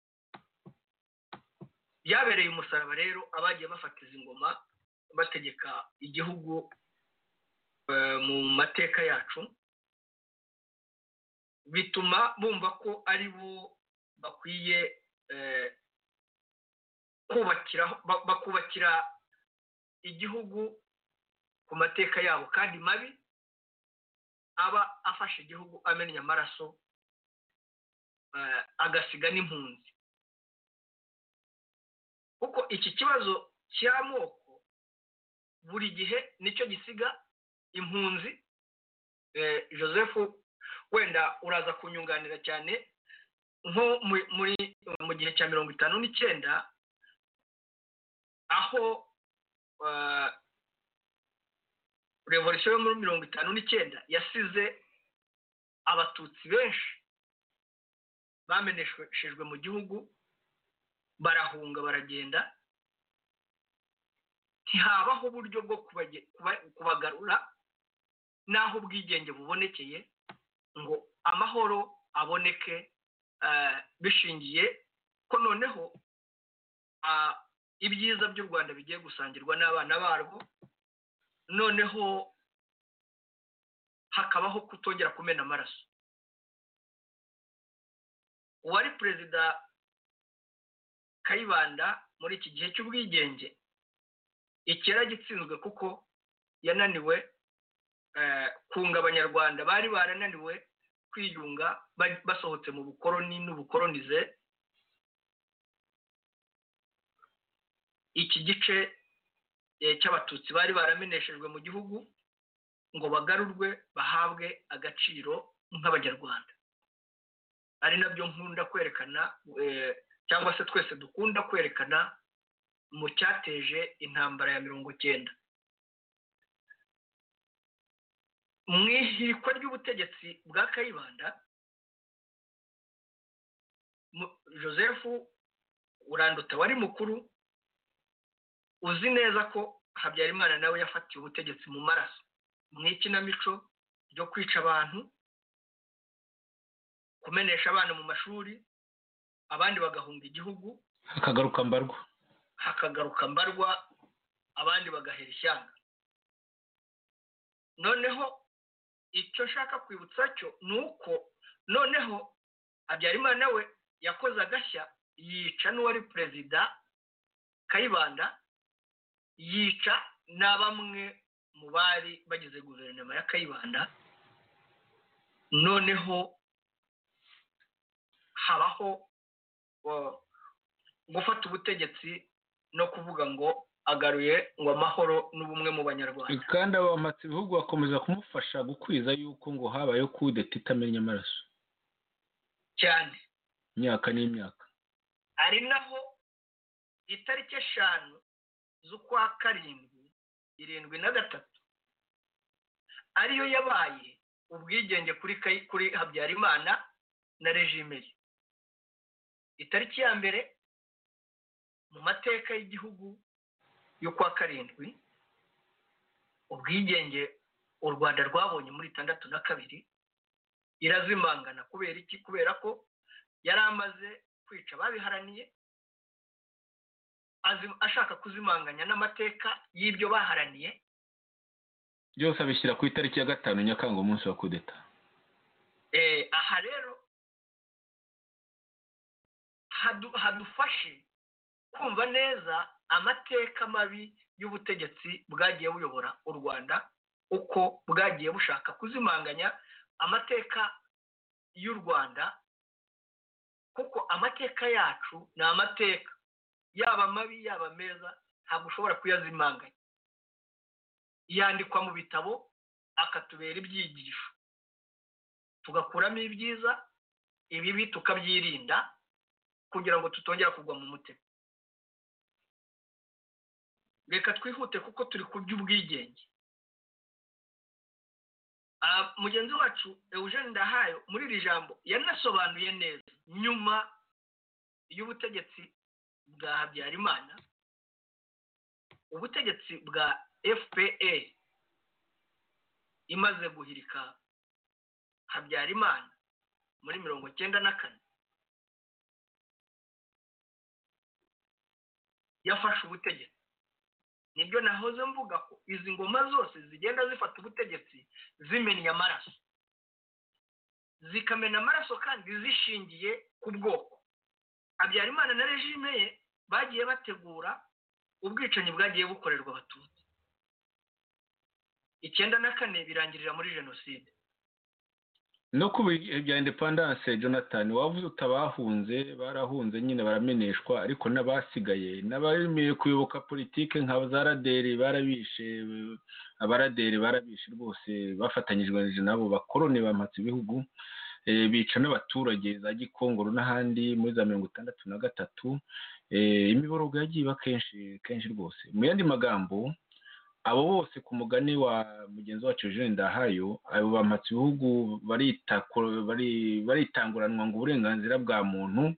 byabereye umusaraba rero abagiye bafatiza ingoma bategeka igihugu eh, mu mateka yacu bituma bumva ko ari bo bakwiye eh, kubakira ba- bakubakira igihugu ku mateka yabo kandi mabi aba afashe igihugu amennye amaraso eh, agasiga n'impunzi kuko iki kibazo cy'amoko buri gihe nicyo gisiga impunzi eh, joseph wenda uraza kunyunganira cyane nko mu- muri mu gihe cya mirongo itanu n'icyenda aho eh, revolisiyo yo muri mirongo itanu n'icyenda yasize abatutsi benshi bameneshejwe mu gihugu barahunga baragenda ntihabaho uburyo bwo kubage- kuba- kubagarura n'aho ubwigenge bubonekeye ngo amahoro aboneke eh, bishingiye ko noneho ah, ibyiza by'u rwanda bigiye gusangirwa n'abana barwo noneho hakabaho kutongera kumena amaraso uwari perezida kayibanda muri iki gihe cy'ubwigenge icyera gitsinzwe kuko yananiwe eh, kunga abanyarwanda bari barananiwe kwiyunga ba- basohotse mu bukoroni n'ubukoronize iki gice eh, cy'abatutsi bari barameneshejwe mu gihugu ngo bagarurwe bahabwe agaciro nk'abanyarwanda ari nabyo nkunda kwerekana eh, cyangwa se twese dukunda kwerekana mu cyateje intambara ya mirongo cyenda mu ihirikwa ry'ubutegetsi bwa kayibanda mu- joseph uranduta wari mukuru uzi neza ko habyarimana nawe yafatiye ubutegetsi mu maraso mu ikinamico ryo kwica abantu kumenesha abana mu mashuri abandi bagahunga igihugu hakagaruka mbarwa hakagaruka mbarwa abandi bagahera ishyanga noneho icyo nshaka kwibutsa cyo ni uko noneho habyarimana we yakoze agashya yica n'uwari perezida kayibanda yica na bamwe mu bari bagize guverinoma ya kayibanda noneho habaho uh, gufata ubutegetsi no kuvuga ngo agaruye ngo amahoro n'ubumwe mu banyarwanda kandi abamatsiko ibihugu bakomeza kumufasha gukwiza yuko ngo habayeho kudeta itamenya amaraso cyane imyaka n'imyaka ari naho itariki eshanu z'ukwa karindwi irindwi na gatatu ariyo yabaye ubwigenge kuri Kayi- kuri habyarimana na regime ye itariki ya mbere mu mateka y'igihugu y'ukwa karindwi ubwigenge u rwanda rwabonye muri itandatu na kabiri irazimangana kubera iki kubera ko yari amaze kwica ababiharaniye azi- ashaka kuzimanganya n'amateka y'ibyo baharaniye byose abishyira ku itariki ya gatanu nyakanga umunsi wa kudeta Eh, aha rero hadu- hadufashe kumva neza amateka mabi y'ubutegetsi bwagiye buyobora u rwanda uko bwagiye bushaka kuzimanganya amateka y'u rwanda kuko amateka yacu ni amateka yaba mabi yaba meza ntabwo ushobora kuyazimanganya yandikwa mu bitabo akatubera ibyigisho tugakuramo ibyiza ibibi tukabyirinda kugira ngo tutongera kugwa mu mutego reka twihute kuko turi ku by'ubwigenge mugenzi wacu eugene ndahayo muri iri jambo yanasobanuye neza nyuma y'ubutegetsi bwa habyarimana ubutegetsi bwa fpa imaze guhirika habyarimana muri mirongo icyenda na kane yafashe ubutegetsi nibyo nahoze mvuga ko izi ngoma zose zigenda zifata ubutegetsi zimennye amaraso zikamena amaraso kandi zishingiye ku bwoko habyarimana na regime ye bagiye bategura ubwicanyi bwagiye bukorerwa abatutsi icyenda na kane birangirira muri jenoside no ku bihe bya indepandanse jonathan wavuze utabahunze barahunze nyine barameneshwa ariko n'abasigaye n'abemeye kuyoboka politiki nka za raderi barabishe abaraderi barabishe rwose bafatanyijwe nabo bakoroni bamatse ibihugu bica n'abaturage za gikongoro n'ahandi muri za mirongo itandatu na gatatu imiborogo yagiye iba kenshi kenshi rwose mu yandi magambo abo bose ku mugani wa mugenzi wacu jean ndahayo abo bamatse ibihugu baritanguranwa ngo uburenganzira bwa muntu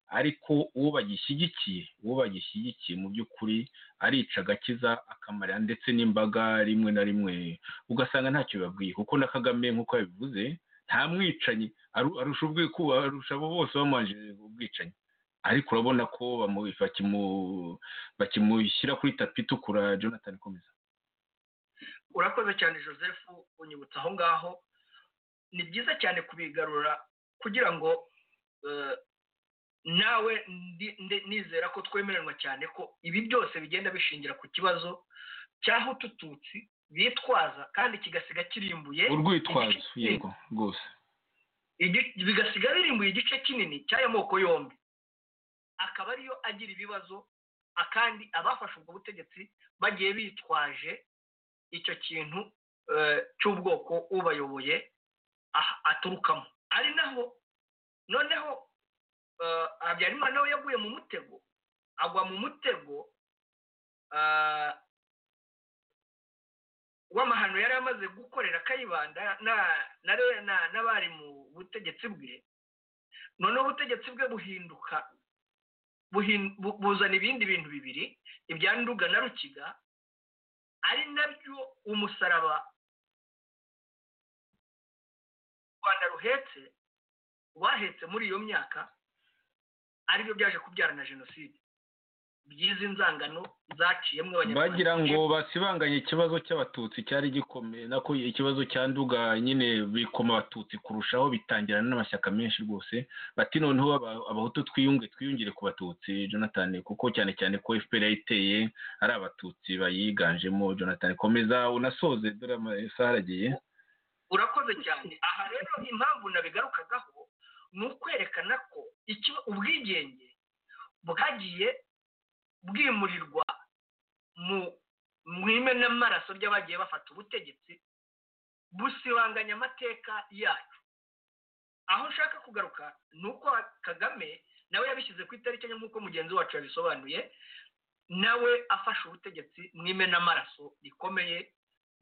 ariko uwo bagishyigikiye uwo bagishyigikiye mu by'ukuri arica agakiza akamarira ndetse n'imbaga rimwe na rimwe ugasanga ntacyo bibabwiye kuko na kagame nk'uko yabivuze nta mwicanyi arusha arusha abo bose bamanje ubwicanyi ariko urabona ko bakimushyira kuri tapi itukura jonathan komeza urakoze cyane joseph unyibutsa aho ngaho ni byiza cyane kubigarura kugira ngo nawe nizera ko twemeranywa cyane ko ibi byose bigenda bishingira ku kibazo cy'aho utututsi bitwaza kandi kigasiga kirimbuye urwitwazo yego rwose bigasiga birimbuye igice kinini cy'aya moko yombi akaba ariyo agira ibibazo kandi abafashe ubwo butegetsi bagiye bitwaje icyo kintu cy'ubwoko ubayoboye aturukamo ari naho noneho habyarimana we yaguye mu mutego agwa mu mutego w'amahano yari amaze gukorera kayibanda n'abari mu butegetsi bwe noneho ubutegetsi bwe buhinduka buzana ibindi bintu bibiri ibya nduga na rukiga ari nabyo umusaraba u rwanda ruhetse rwahetse muri iyo myaka aribyo byaje kubyara na jenoside byizi nzangano zaciyemo abanyarwanda bagira ngo basibanganye ikibazo cy'abatutsi cyari gikomeye nako ikibazo cya nduga nyine bikoma abatutsi kurushaho bitangirana n'amashyaka menshi rwose bati noneho abahutu twiyunge twiyungire ku batutsi jonathan kuko cyane cyane ko fpr yayiteye ari abatutsi bayiganjemo jonathan komeza unasoze dore amasaha aragiye urakoze cyane aha rero impamvu nabigarukagaho ni ukwerekana ko ubwigenge bwagiye bwimurirwa mu imenamaraso ry'abagiye bafata ubutegetsi busibanganya amateka yacu aho nshaka kugaruka ni uko kagame nawe yabishyize ku itariki nk'uko mugenzi wacu yabisobanuye nawe afashe ubutegetsi mu imenamaraso rikomeye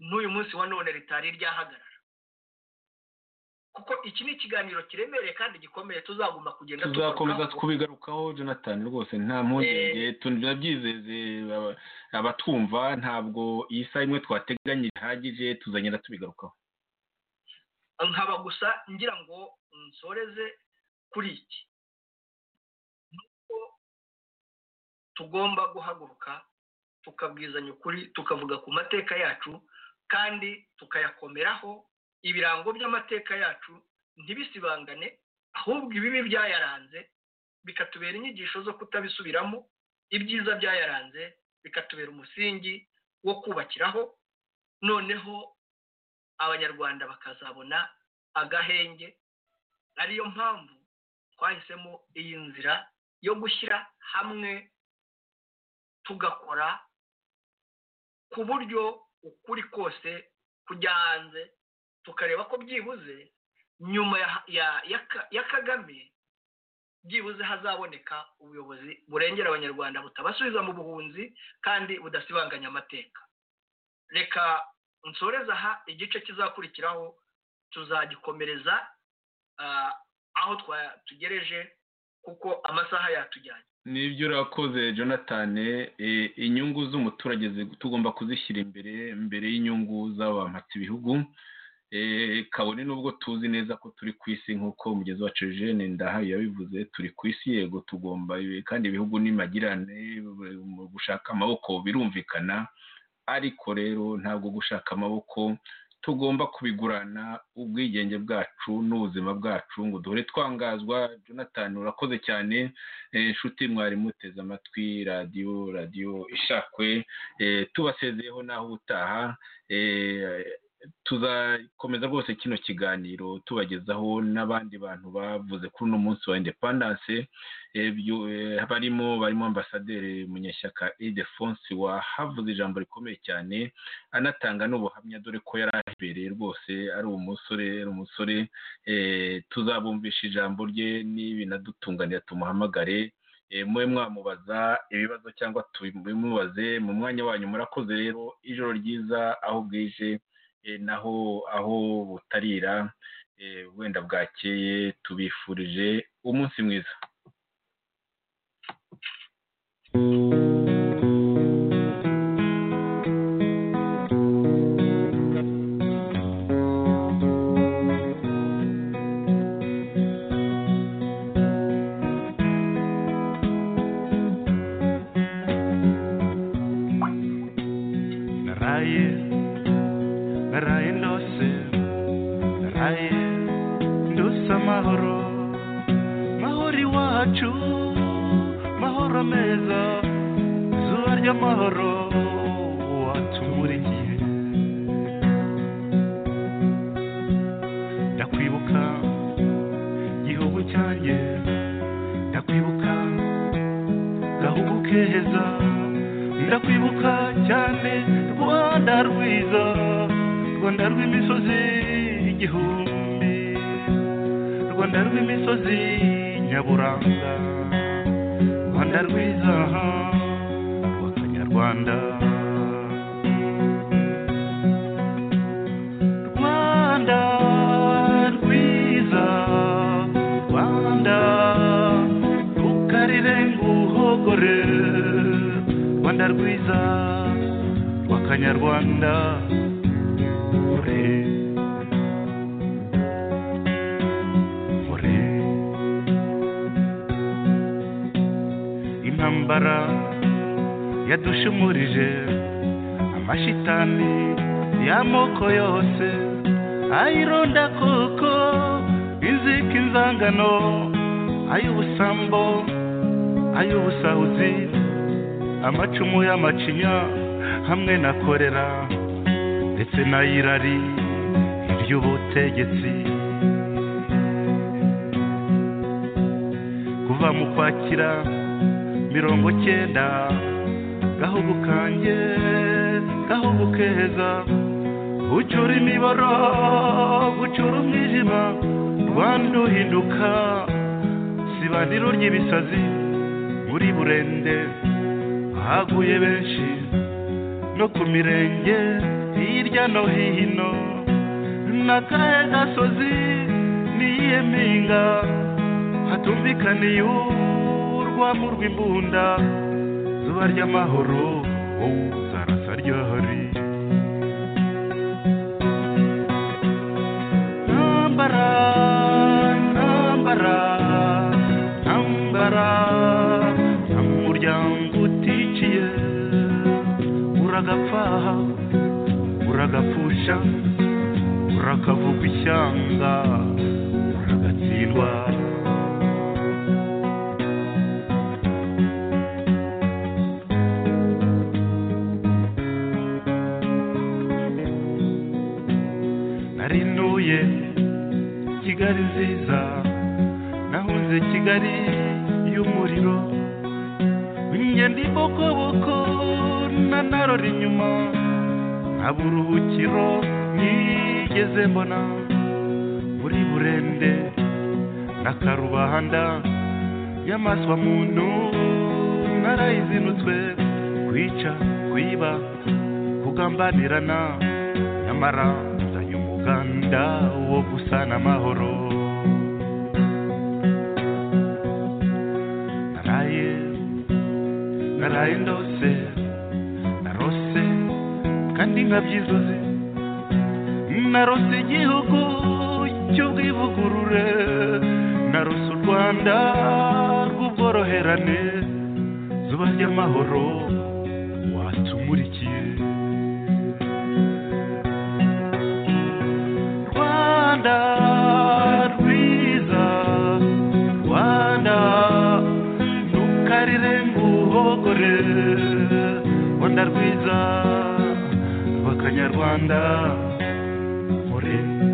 n'uyu munsi wa none ritari ryahagarara kuko iki ni ikiganiro kiremereye kandi gikomeye tuzagomba kugenda tuzakomeza kubigarukaho jonathan rwose nta mpungenge tunabyizeze abatwumva ntabwo iyi saha imwe twateganya ihagije tuzagenda tubigarukaho nkaba gusa ngira ngo nsoreze kuri iki nuko tugomba guhaguruka tukabwizanya ukuri tukavuga ku mateka yacu kandi tukayakomeraho ibirango by'amateka yacu ntibisibangane ahubwo ibibi byayaranze bikatubera inyigisho zo kutabisubiramo ibyiza byayaranze bikatubera umusingi wo kubakiraho noneho abanyarwanda bakazabona agahenge ariyo mpamvu twahisemo iyi nzira yo gushyira hamwe tugakora ku buryo ukuri kose kujya hanze tukareba ko byibuze nyuma ya- ya- ya- ya kagame byibuze hazaboneka ubuyobozi burengera abanyarwanda butabasubiza mu buhunzi kandi budasibanganya amateka reka nsoreze aha igice kizakurikiraho tuzagikomereza ah, aho twa- tugereje kuko amasaha yatujyanye nibyo urakoze jonathan eh, inyungu z'umuturage zi- tugomba kuzishyira imbere mbere y'inyungu z'abampatse ibihugu Eh, kabone n'ubwo tuzi neza ko turi ku isi nk'uko umugezi wacu jene ndahayo yabivuze turi ku isi yego tugomba ibi- kandi ibihugu n'imagirane bu- mu gushaka amaboko birumvikana ariko rero ntabwo gushaka amaboko tugomba kubigurana ubwigenge bwacu n'ubuzima bwacu ngo duhore twangazwa jonathan urakoze cyane Eh, inshuti mwari muteze amatwi radiyo radiyo ishakwe Eh, tubasezeyeho naho ubutaha Eh, tuzakomeza rwose kino kiganiro tubagezaho n'abandi bantu bavuze kuri uno munsi wa independance Eh, byu- eh, barimo barimo ambasaderi munyeshyaka idefonsi wahavuze ijambo rikomeye cyane anatanga n'ubuhamya dore ko yari aherereye rwose ari umusore ari umusore eh, tuzabumvisha ijambo rye n'ibinadutunganira tumuhamagare eh, mube mwamubaza ibibazo cyangwa tubimubaze mu mwanya wanyu murakoze rero ijoro ryiza aho bwije eh, naho aho butarira eh, wenda bwakeye tubifurije umunsi mwiza naraye naraye ndose naraye ndose amahoro mahoro iwacu mahoro meza izuba ry'amahoro watumurikiye ndakwibuka gihugu cyanjye ndakwibuka gahugu keza ndakwibuka cyane rwanda rwiza rwanda rw'imisozi igihumbi rwanda rw'imisozi nyaburanga rwanda rwiza rw'akanyarwanda rwanda rwiza rwanda rukarire nguhogore rwanda rwiza rw'akanyarwanda ore ore intambara yadushumurije amashitani y'amoko yose ayironda koko inzika inzangano ay'ubusambo ay'ubusahuzi amacumu y'amacinya hamwe na korera ndetse n'ayirari iry'ubutegetsi kuva mu kwakira mirongo cyenda gahugu kanjye gahugu keza gucura imiboro gucura umwijima rwanda uhinduka sibaniro ry'ibisazi muri burende haguye benshi no ku mirenge hirya no hino n'akahe gasozi n'iyihe mpinga hatumvikaniye urwamo rw'imbunda zuba ry'amahoro wowe zarasa ryohori ntambara ntambara ntambara nta muryango uticiye uragapfa uragapfusha urakavuga ishyanga uragatsindwa kigali nziza nahuze kigali y'umuriro ingendo ibokoboko nanarora inyuma nta buruhukiro nigeze mbona muri burende na karubanda y'amaswa muntu narayizinutswe kwica kwiba kugambanirana nyamara nzanye umuganda wo gusana amahoro naraye naraye ndose narose kandi nkabyizuze narose igihugu cy'ubwivugurure narose u rwanda rw'ubworoherane zuba ry'amahoro watumurikiye rwanda rwiza rwanda ntukarire nguhogore rwanda rwiza rw'akanyarwanda muremure